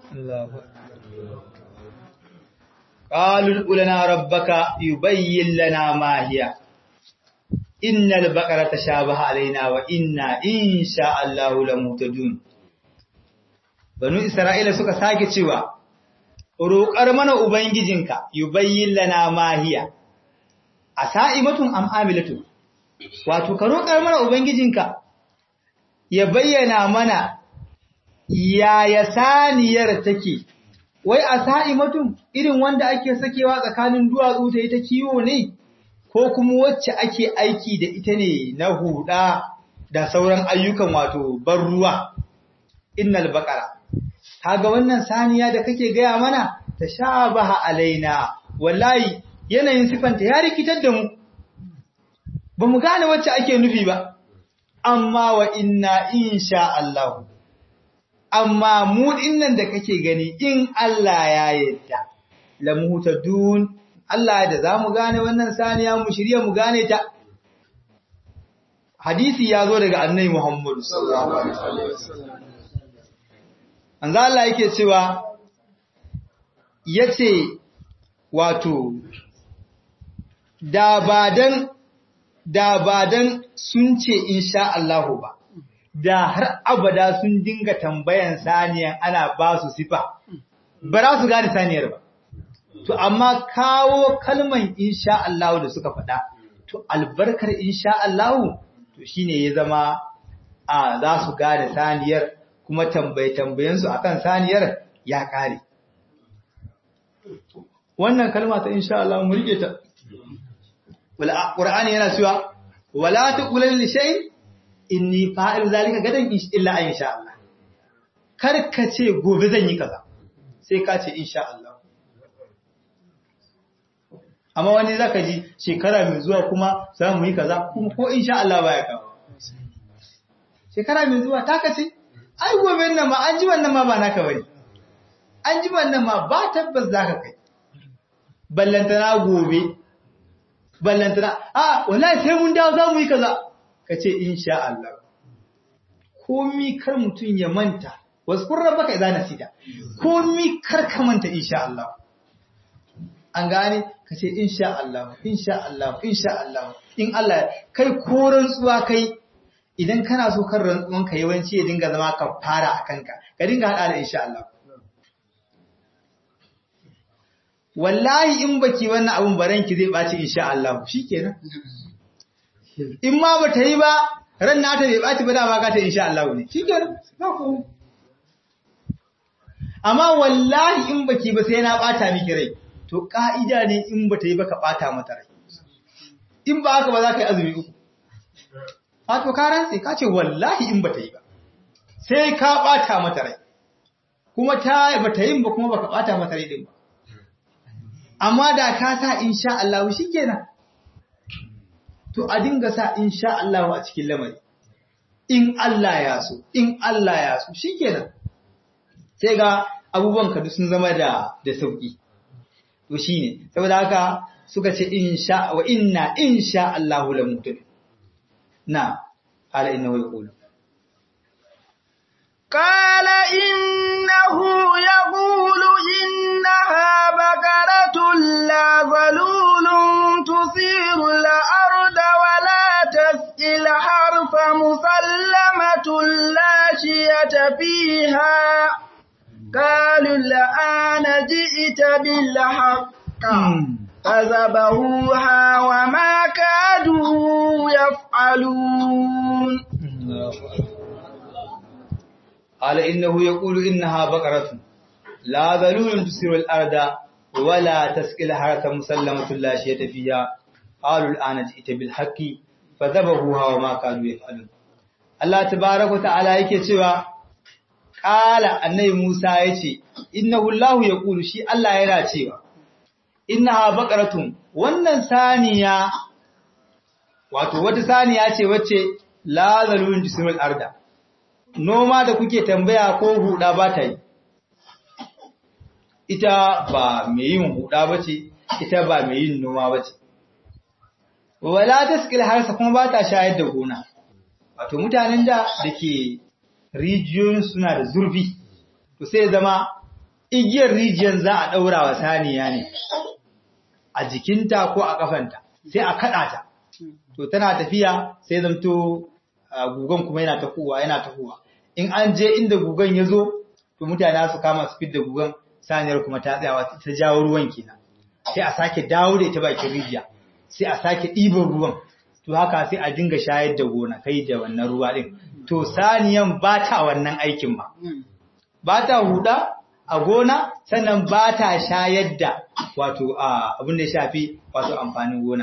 [SPEAKER 2] قالوا ادع لنا ربك يبين لنا ما هي innal baqara tashabaha alaina wa inna insha Allah lamutadun banu isra'ila suka sake cewa roƙar mana ubangijinka yubayyin lana mahiya asaimatun am amilatun wato ka roƙar mana ubangijinka ya bayyana mana yaya saniyar take wai asaimatun irin wanda ake sakewa tsakanin duwatsu ta ita kiwo ne ko kuma wacce ake aiki da ita ne na huda da sauran ayyukan wato ban ruwa innal baqara kaga wannan saniya da kake gaya mana tashabaha alaina wallahi yanayin sifanta ya rikitar da mu bamu gane wacce ake nufi ba amma wa inna insha Allah amma mu dinnan da kake gani in Allah ya yarda lamutadun Allah da za mu gane wannan saniya mu shirya mu gane ta. Hadisi ya zo daga annai Muhammadu sallallahu Alaihi wasallam. An za Allah yake cewa, ya ce, wato, da ba dan da ba dan sun ce insha Allahu ba da har abada sun dinga tambayan saniyan ana ba su sifa ba za su gane saniyar ba to amma kawo kalman insha Allahu da suka faɗa to albarkar insha Allahu to shine ya zama a za su gane saniyar kuma tambaye tambayensu akan saniyar ya kare wannan kalma ta insha Allah mu rike ta wala qur'ani yana cewa wala taqulil li shay inni fa'il zalika gadan illa insha Allah kar ka ce gobe zan yi kaza sai ka ce insha Allah amma wani zaka ji shekara mai zuwa kuma za mu yi kaza kuma ko insha Allah baya kawo shekara mai zuwa ta kace ai gobe nan ma an ji wannan ma ba naka bane an ji wannan ma ba tabbas zaka kai ballantana gobe ballantana a wallahi sai mun dawo za mu yi kaza kace insha Allah komi kar mutun ya manta waskur rabbaka idza nasita komi kar ka manta insha Allah an gane kace insha Allah insha Allah insha Allah in Allah kai ko rantsuwa kai idan kana so kan rantsuwan ka yawanci ya dinga zama kafara akan ka ka dinga hada da insha Allah wallahi in baki wannan abun baranki zai baci insha Allah shikenan in ma bata yi ba ran nata bai baci ba dama ka ta insha Allah ne shikenan ba ko amma wallahi in baki ba sai na bata miki rai to ka'ida ne in bata yi ba ka bata mata rai in ba haka ba za ka yi azumi uku a to ka rantse ka ce wallahi in bata yi ba sai ka bata mata rai kuma ta bata yin ba kuma baka bata mata rai din ba amma da ka sa insha Allah shikenan to a dinga sa insha Allah a cikin lamari in Allah ya so in Allah ya so shikenan sai ga abubuwan ka duk sun zama da da sauki to shine saboda haka suka ce insha wa inna insha Allah la mutun na ala innahu yaqulu
[SPEAKER 1] قال إنه يقول إنها بقرة لا ظلول تثير الأرض ولا تسقي الحرث مسلمة لا شية فيها قالوا الآن جئت بالحق فذبحوها وما كادوا يفعلون
[SPEAKER 2] قال إنه يقول إنها بقرة لا ذلول تسير الأرض ولا تسقي الحرث مسلمة لا شيء فيها قالوا الآن جئت بالحق فذبحوها وما كانوا يفعلون Allah tabaraka ta'ala yake cewa qala annabi Musa yace innahu Allahu yaqulu shi Allah yana cewa innaha baqaratun wannan saniya wato wata saniya ce wacce la zalun jismul arda noma da kuke tambaya ko huda ba ta yi ita ba mai yin huda bace ita ba mai yin noma bace wala taskil harsa kuma ba ta shayar da gona wato mutanen da dake rijiyoyin suna da zurfi to sai zama igiyar rijiyar za a daura wa saniya ne a jikinta ko a kafanta sai a kada ta to tana tafiya sai zamto gugan kuma yana tafowa yana tafowa in an je inda gugan ya zo to mutane su kama su fidda gugan saniyar kuma ta tsayawa ta jawo ruwan kenan sai a sake dawo da ita bakin rijiya sai a sake ɗiban ruwan to haka sai a dinga shayar da gona kai da wannan ruwa din to saniyan ba ta wannan aikin ba ba ta huda a gona sannan ba ta shayar da wato abin da ya shafi wato amfanin gona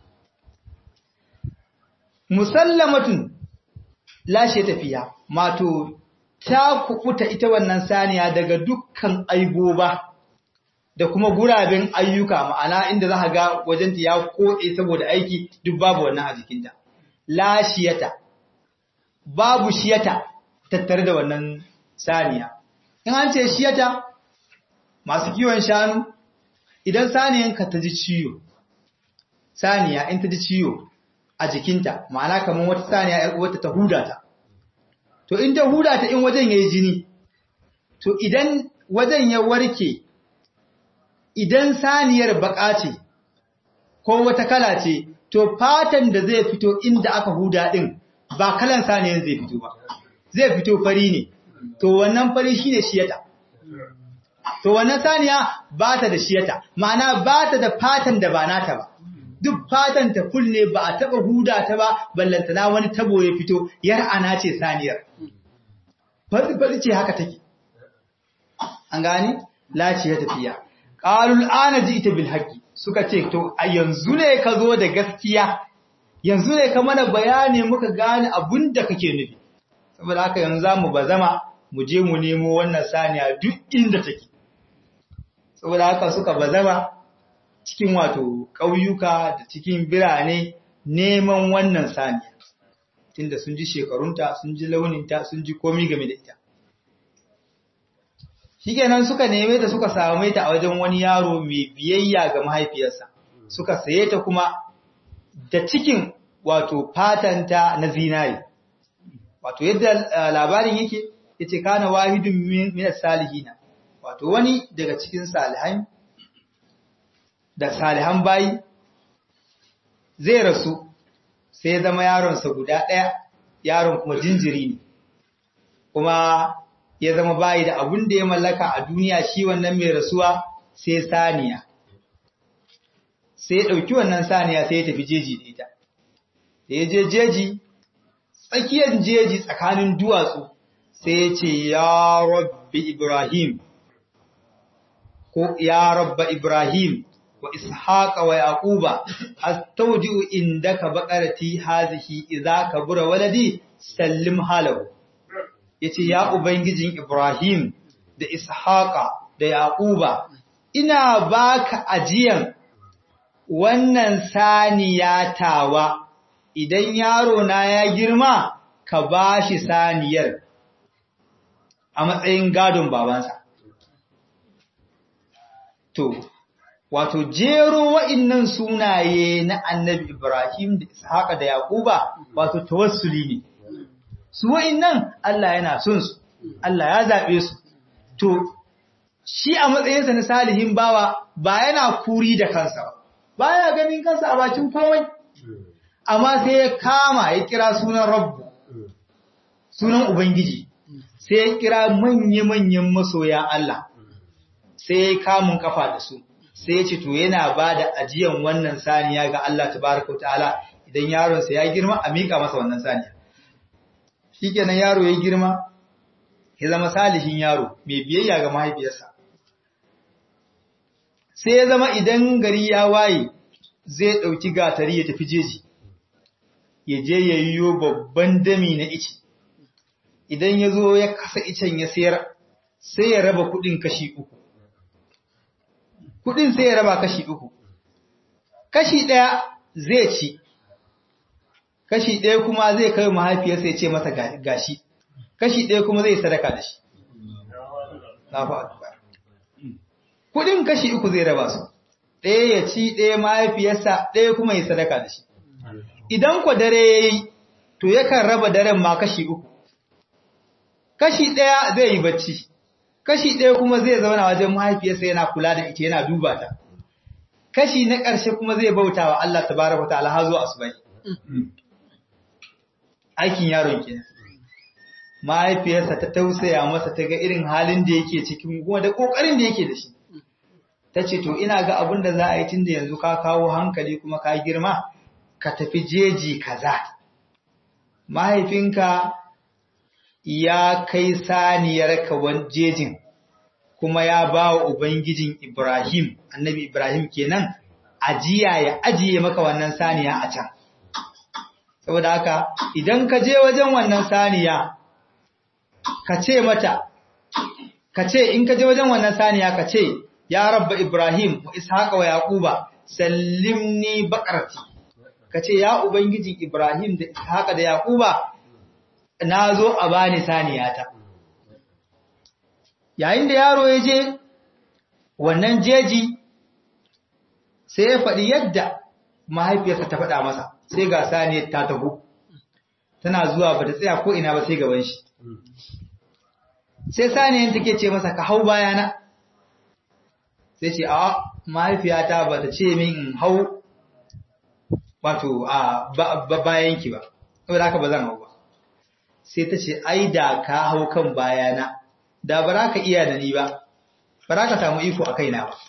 [SPEAKER 2] musallamatun lashe tafiya mato ta kukuta ita wannan saniya daga dukkan aiboba da kuma guraben ayyuka ma'ana inda za ga wajenta ya koɗe saboda aiki duk babu wannan a jikinta lashiyata babu shiyata tattare da wannan saniya in an ce shiyata masu kiwon shanu idan saniyanka ta ji ciwo saniya in ta ji ciwo a jikinta ma'ana kamar wata saniya ‘yar uwarta ta huda ta to in ta huda ta in wajen ya yi jini to idan wajen ya warke idan saniyar baka ce ko wata kala ce to fatan da zai fito inda aka huda din ba kalan saniyan zai fito ba zai fito fari ne to wannan fari shine shiyata to wannan saniya ba ta da shiyata ma'ana ba ta da fatan da ba nata ba duk fatan ta full ne ba a taba huda ta ba ballantana wani tabo ya fito yar ana ce saniyar fari fari ce haka take an gani laci ya tafiya qalul ana ita bil haqqi suka ce to a yanzu ne ka zo da gaskiya yanzu ne ka mana bayani muka gane abun da kake nufi saboda haka yanzu zamu bazama mu je mu nemo wannan saniya duk inda take saboda haka suka bazama cikin wato ƙauyuka da cikin birane neman wannan saniya tunda sun ji shekarunta sun ji launinta sun ji komi game da ita shikenan suka neme ta suka same ta a wajen wani yaro mai biyayya ga mahaifiyarsa suka saye ta kuma da cikin wato fatanta na zinari wato yadda labarin yake yace kana wahidun min salihina wato wani daga cikin salihan da salihan bayi zai rasu sai ya zama yaronsa guda ɗaya yaron kuma jinjiri ne kuma ya zama bayi da abun da ya mallaka a duniya shi wannan mai rasuwa sai saniya sai ya ɗauki wannan saniya sai ya tafi jeji da ita da ya je jeji tsakiyar jeji tsakanin duwatsu sai ya ce ya rabbi ibrahim ko ya rabba ibrahim wa ishaqa wa yaquba astawdi'u indaka baqarati hazihi idza kabura waladi sallim halahu yace ya ubangijin ibrahim da ishaqa da yaquba ina baka ajiyan wannan saniya tawa idan yaro na ya girma ka bashi saniyar a matsayin gadon babansa to wato jero wa'innan sunaye na annabi Ibrahim da Ishaqa da Yaquba wato tawassuli ne su wa'innan Allah yana son su Allah ya zabe su to shi a matsayinsa na salihin bawa ba yana kuri da kansa ba baya ganin kansa a bakin komai amma sai ya kama ya kira sunan Rabbu sunan Ubangiji sai ya kira manya-manyan masoya Allah sai ya kamun kafa da su sai ya ce to yana ba da ajiyan wannan saniya ga Allah tabaraka wa ta'ala idan yaronsa ya girma a miƙa masa wannan saniya shikenan yaro ya girma ya zama salihin yaro mai biyayya ga mahaifiyarsa sai ya zama idan gari ya waye zai ɗauki gatari ya tafi jeji ya je ya yiwo babban dami na ice idan ya zo ya kasa icen ya sayar sai ya raba kuɗin kashi uku kudin sai ya raba kashi uku. Kashi ɗaya zai ci, kashi ɗaya kuma zai kai mahaifiyarsa ya ce masa gashi, kashi ɗaya kuma zai sadaka da shi. Kudin kashi uku zai raba su, ɗaya ya ci ɗaya mahaifiyarsa ɗaya kuma ya sadaka da shi. Idan kwa dare ya yi, to yakan raba daren ma kashi uku. Kashi ɗaya zai yi bacci. kashi ɗaya kuma zai zauna wajen mahaifiyarsa yana kula da ita yana duba ta kashi na ƙarshe kuma zai bauta wa Allah tabaraka wa ta'ala har zuwa asubai aikin yaron kenan mahaifiyarsa ta tausaya masa ta ga irin halin da yake cikin kuma da kokarin da yake da shi ta ce to ina ga abin da za a yi tun da yanzu ka kawo hankali kuma ka girma ka tafi jeji kaza mahaifinka ya kai saniyar kawan jejin kuma ya ba wa Ubangijin Ibrahim, annabi Ibrahim kenan, ajiya ya ajiye maka wannan saniya a can. Saboda haka, idan ka je wajen wannan saniya, ka ce mata, ka ce in ka je wajen wannan saniya ka ce, Ya rabba Ibrahim wa Ishaqa wa Yaquba, sallimni baƙarti. Ka ce, Ya Ubangijin Ibrahim da Ishaqa da Yaquba, na zo a bani saniyata. Yayin da yaro ya je wannan jeji sai ya faɗi yadda mahaifiyarsa ta faɗa masa sai ga saniyar ta taho. Tana zuwa ba ta tsaya ko ina ba sai gaban shi. Sai saniyar take ce masa ka hau bayana. Sai ce, "A mahaifiyata ba ta ce min in hau wato a bayan ki ba saboda haka ba zan hau ba sai ta ce ai da ka hau kan bayana da ba za ka iya da ni ba ba za ka samu iko a kaina ba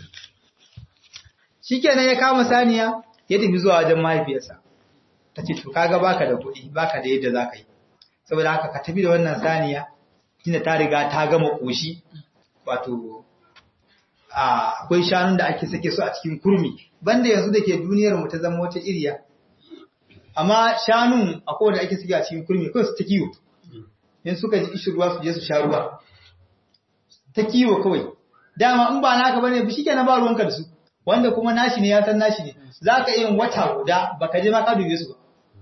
[SPEAKER 2] shikenan ya kama saniya ya tafi zuwa wajen mahaifiyarsa ta ce to kaga baka da kuɗi baka da yadda za ka yi saboda haka ka tafi da wannan saniya tunda ta riga ta gama ƙoshi wato akwai shanun da ake sake su a cikin kurmi banda yanzu da ke duniyar mu ta zama wata iriya amma shanun akwai wanda ake sake a cikin kurmi kawai su ta kiwo in suka ji ishi ruwa su je su sha ruwa ta kiwo kawai dama in ba naka bane shi kenan ba ruwanka da su wanda kuma nashi ne ya san nashi ne za ka yin wata guda baka je ma ka dube su ba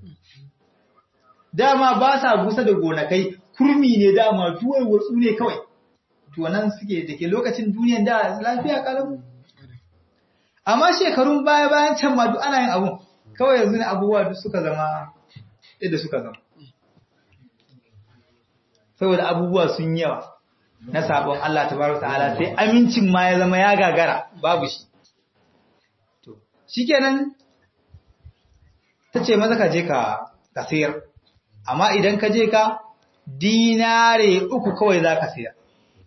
[SPEAKER 2] dama ba sa busa da gonakai kurmi ne dama duwar watsu ne kawai to nan suke da ke lokacin duniyan da lafiya kalamu amma shekarun baya bayan can ma duk ana yin abun kawai yanzu ne abubuwa duk suka zama yadda suka zama saboda abubuwa sun yawa na sabon Allah tabaraka ta'ala sai amincin ma ya zama ya gagara babu shi to shikenan tace maza ka je ka ka sayar amma idan ka je ka dinare uku kawai za ka sayar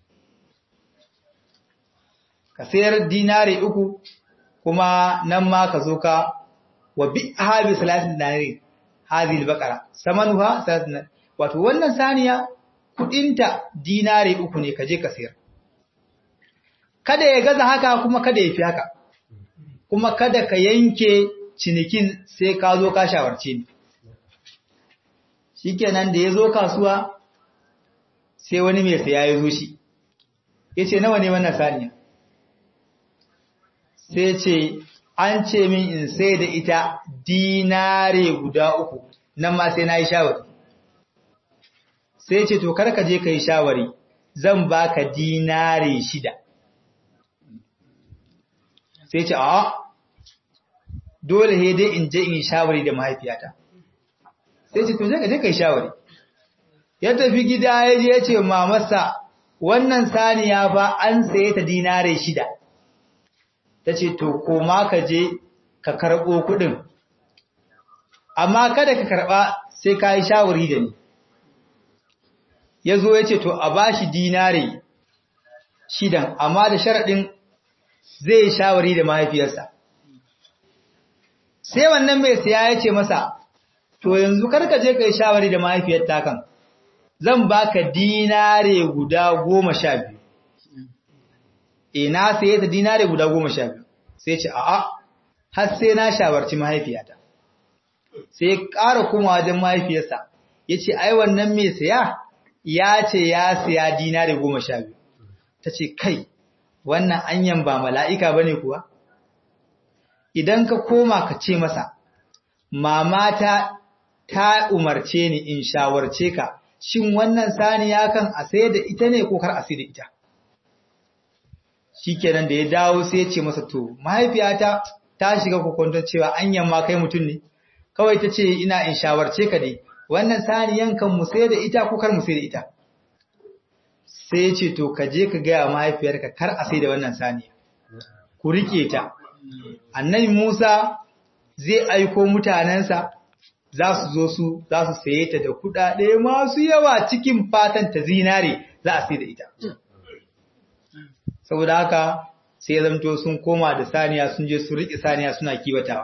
[SPEAKER 2] ka sayar dinare uku kuma nan ma ka zo ka wa bi habi salatin dinare hadhihi al-baqara samanuha salatin wato wannan saniya kudinta dinare uku ne ka je ka sayar kada ya gaza haka kuma kada ya fi haka kuma kada ka yanke cinikin sai ka zo ka shawarce ni shikenan da ya zo kasuwa sai wani mai saya ya zo shi ya ce nawa ne wannan saniya sai ce an ce min in sai da ita dinare guda uku nan ma sai na yi shawari sai ce to karka je ka yi shawari zan baka dinare shida sai ce a dole he dai in je in yi shawari da mahaifiyata sai ce to je ka je ka yi shawari ya tafi gida ya je ya ce mamarsa wannan saniya ba an saye ta dinare shida ta ce to koma ka je ka karɓo kuɗin amma kada ka karɓa sai ka yi shawari da ni ya zo ya ce to a ba shi dinare shidan amma da sharaɗin zai yi shawari da mahaifiyarsa sai wannan mai siya ya ce masa to yanzu karka je ka yi shawari da mahaifiyar takan zan baka dinare guda goma sha biyu e na saye ta dinare guda goma sha biyu sai ce a'a har sai na shawarci mahaifiyata sai ƙara kuma wajen mahaifiyarsa ya ce ai wannan mai saya ya ce ya saya dinare goma sha biyu ta ce kai wannan anyan ba mala'ika ba ne kuwa idan ka koma ka ce masa mamata ta umarce ni in shawarce ka shin wannan saniya kan a sai da ita ne ko kar a sai da ita shikenan da ya dawo sai ya ce masa to mahaifiyata ta shiga kokonton cewa anyan ma kai mutum ne kawai ta ce ina in shawarce ka dai wannan saniyan kan mu sai da ita ko kar mu sai da ita sai ya ce to ka je ka gaya mahaifiyarka kar a sai da wannan saniya ku rike ta annabi Musa zai aiko mutanensa za su zo su za su saye ta da kuɗaɗe masu yawa cikin fatan ta zinare za a sai da ita saboda haka sai zamto sun koma da saniya sun je su riƙe saniya suna kiwatawa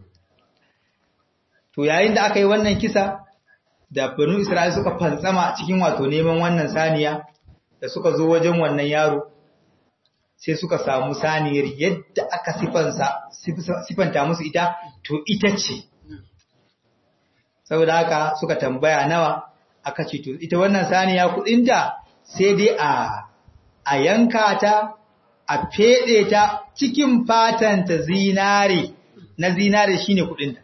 [SPEAKER 2] to yayin da aka yi wannan kisa da banu Isra'il suka fantsama cikin wato neman wannan saniya da suka zo wajen wannan yaro sai suka samu saniyar yadda aka sifanta musu ita to ita ce saboda haka suka tambaya nawa aka ce to ita wannan saniya kudinta sai dai a a yanka ta a fede ta cikin fatan ta zinare na zinare shine kudinta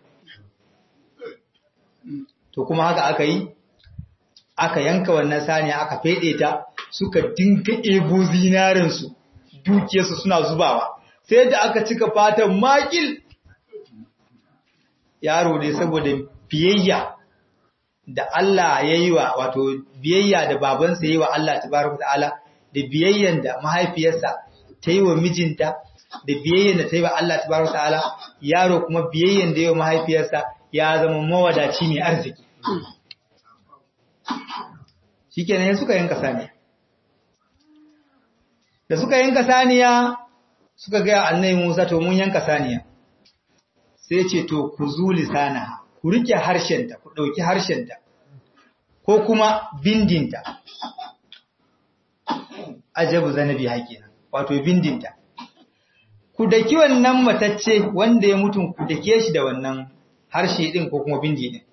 [SPEAKER 2] to kuma haka aka yi aka yanka wannan saniya aka fede ta suka dinga ebo zinarin su dukiyarsu suna zubawa sai da aka cika fatan makil yaro ne saboda biyayya da Allah ya yi wa wato biyayya da babansa ya yi wa Allah tabaraka ta'ala da biyayyan da mahaifiyarsa ta yi wa mijinta da biyayyen da ta yi wa Allah tabaraka ta'ala yaro kuma biyayyen da ya mahaifiyarsa ya zama mawadaci mai arziki shikenan suka yanka saniya da suka yanka saniya suka ga annabi Musa to mun yanka saniya sai ce to ku zuli sana ku rike harshenta ku dauki harshenta ko kuma bindinta ajabu zanabi hakenan wato bindinta ku daki wannan matacce wanda ya mutu ku dake shi da wannan harshe din ko kuma bindi din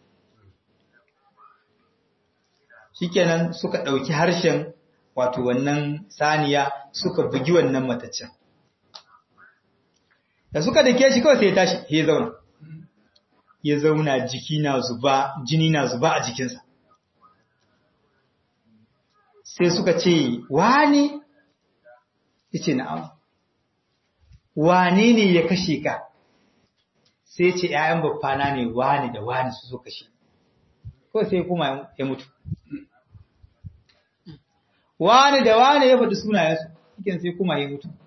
[SPEAKER 2] shikenan suka dauki harshen wato wannan saniya suka bugi wannan mataccen da suka dake shi kawai sai ya tashi ya zauna ya zauna jiki na zuba jini na zuba a jikinsa sai suka ce wani yace na'am wane ne ya kashe ka sai ce ƴaƴan baffana ne wani da wani su zo kashe ko sai kuma ya mutu wani da wani ya faɗi sunayensu cikin sai kuma ya mutu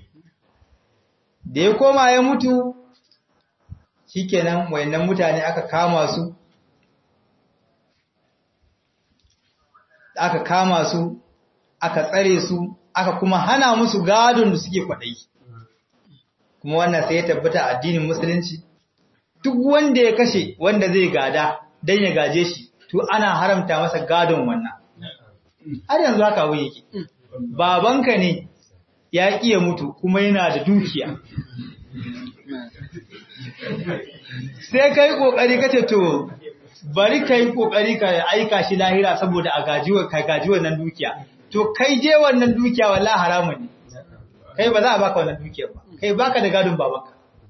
[SPEAKER 2] da ya koma ya mutu shikenan wayannan mutane aka kama su aka kama su aka tsare su aka kuma hana musu gadon da suke kwaɗayi kuma wannan sai ya tabbata a addinin musulunci duk wanda ya kashe wanda zai gada don ya gaje shi to ana haramta masa gadon wannan har yanzu haka abu yake babanka ne ya iya mutu kuma yana da dukiya sai kai kokari kace to bari kai kokari ka aika shi lahira saboda a gajiwa ka gaji wannan dukiya to kai je wannan dukiya wallahi haramun ne kai ba za a baka wannan dukiyar ba kai baka da gadon babanka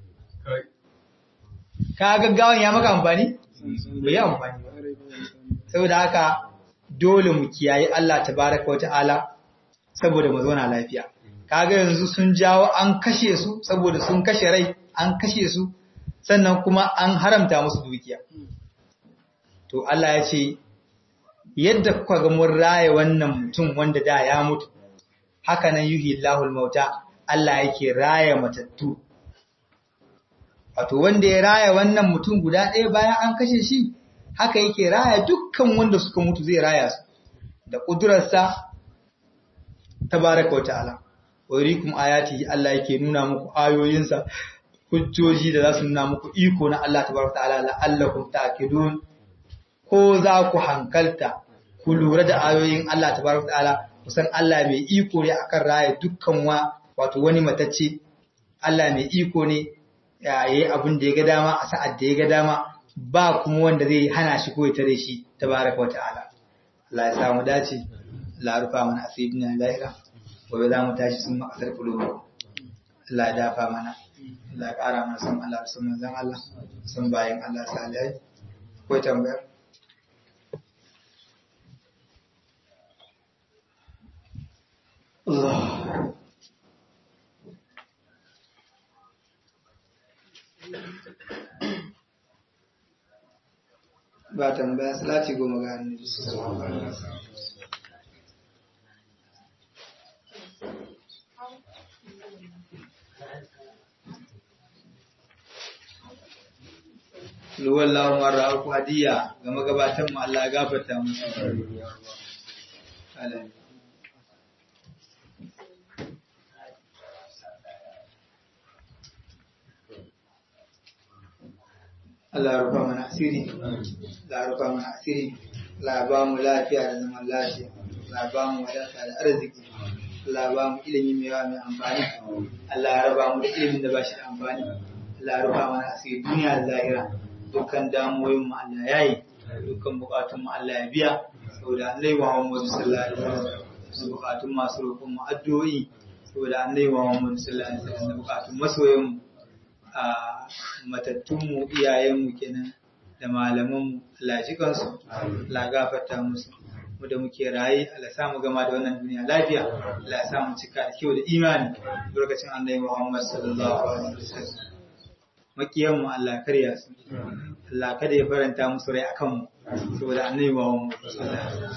[SPEAKER 2] ka gaggawan ya maka amfani bai yi amfani ba saboda haka dole mu kiyaye Allah tabaraka wa ta'ala saboda mu zauna lafiya kaga yanzu sun jawo an kashe su saboda sun kashe rai an kashe su sannan kuma an haramta musu dukiya to Allah ya ce yadda kuka ga mun raye wannan mutum wanda da ya mutu haka nan yuhi Allahul mauta Allah yake raye matattu wato wanda ya raye wannan mutum guda ɗaya bayan an kashe shi haka yake raya dukkan wanda suka mutu zai raya su da ƙudurarsa tabaraka wa ta'ala wa yurikum ayatihi Allah yake nuna muku ayoyinsa hujjoji da za su nuna muku iko na Allah tabaraka wa ta'ala la'allakum ta'qilun ko za ku hankalta ku lura da ayoyin Allah tabaraka wa ta'ala kusan Allah mai iko ne akan raya dukkan wa wato wani matacce Allah mai iko ne yayi abin da ya ga dama a sa'ad da ya ga dama ba kuma wanda zai hana shi ko ya tare shi tabaraka wa ta'ala Allah ya samu dace la rufa mana asibina lahira gobe za mu tashi sun makasar kulubu Allah ya dafa mana Allah ya kara mana san Allah sun manzon Allah sun bayin Allah salihai ko tambayar Allah ba tambaya salati goma ga annabi Luwallahu marra aku hadiya ga magabatan mu Allah ya gafarta musu. Amin. Allah ya rufa mana asiri, Allah ya rufa mana asiri, Allah ya ba mu lafiya da zaman lafiya, Allah ya ba mu wadata da arziki, Allah ya ba mu ilimi mai yawa mai amfani, Allah ya raba mu da ilimin da ba shi da amfani, Allah ya rufa mana asiri duniya da lahira, dukkan damuwoyin mu Allah ya yi, dukkan bukatun mu Allah ya biya, saboda Allah ya wa Muhammadu sallallahu alaihi wasallam, bukatun masu roƙon mu addu'o'i, saboda Allah ya wa Muhammadu sallallahu alaihi wasallam, bukatun masoyan mu a matattunmu iyayenmu kenan da malamanmu Allah ji kansu Allah gafarta musu mu da muke raye Allah sa mu gama da wannan duniya lafiya Allah sa mu cika da kyau da imani lokacin Annabi Muhammad sallallahu alaihi wasallam makiyan mu Allah karya su Allah kada ya faranta musu rai akan mu saboda Annabi Muhammad sallallahu alaihi wasallam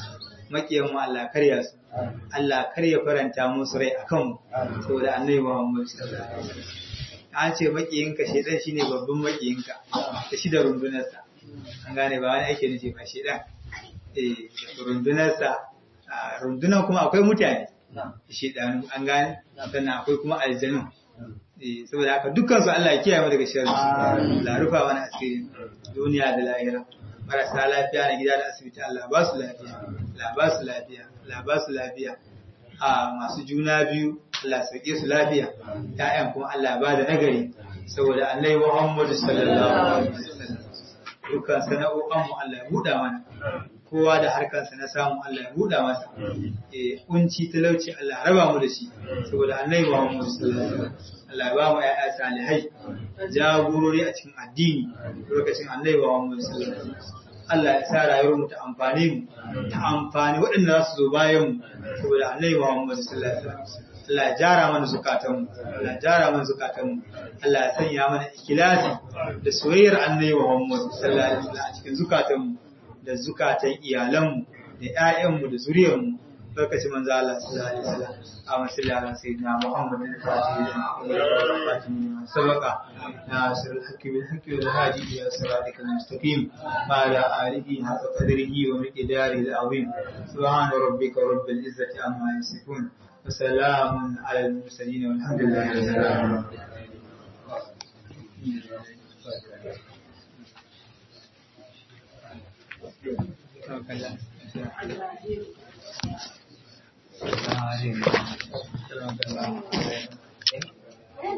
[SPEAKER 2] makiyan mu Allah karya su Allah karya faranta musu rai akan mu saboda annabi Muhammad sallallahu alaihi wasallam an ce makiyinka shedan shine babban makiyinka da shi da rundunarsa an gane ba wani ake nufi ba shedan eh rundunarsa rundunar kuma akwai mutane shedanu an gane sannan akwai kuma aljanu eh saboda haka dukkan su Allah ya kiyaye mu daga sharri la rufa mana asiri duniya da lahira marasa lafiya na gida da asibiti Allah ba su lafiya Allah ba su lafiya Allah ba su lafiya a masu juna biyu Allah sauke su lafiya ƴaƴan kuma Allah ba da nagari saboda Annabi Muhammad sallallahu alaihi wasallam dukkan sana'o'an mu Allah ya buɗa mana kowa da harkarsa na samu Allah ya buɗa masa eh kunci talauci Allah ya raba mu da shi saboda Annabi Muhammad sallallahu alaihi wasallam Allah ya ba mu ƴaƴa salihai jagorori a cikin addini lokacin Annabi Muhammad sallallahu alaihi wasallam Allah ya sa rayuwar mu ta amfani mu ta amfani waɗanda za su zo bayan mu saboda Annabi Muhammad sallallahu alaihi wasallam Allah ya jara mana zukatan mu Allah ya jara mana zukatan mu Allah ya sanya mana ikhlasi da soyayyar Annabi Muhammad sallallahu alaihi wasallam a cikin zukatan mu da zukatan iyalan mu da ƴaƴan mu da zuriyar mu lokacin manzo Allah sallallahu alaihi wasallam a masalli ala sayyidina Muhammad al-Fatih sabaka nasir al-hakim al-hakim al-hadi ila siratikal mustaqim ma ala alihi haqqa qadrihi wa miqdarihi al-azim subhana rabbika rabbil izzati amma yasifun wa salamun ala al-mursalin walhamdulillahi rabbil alamin Thank you.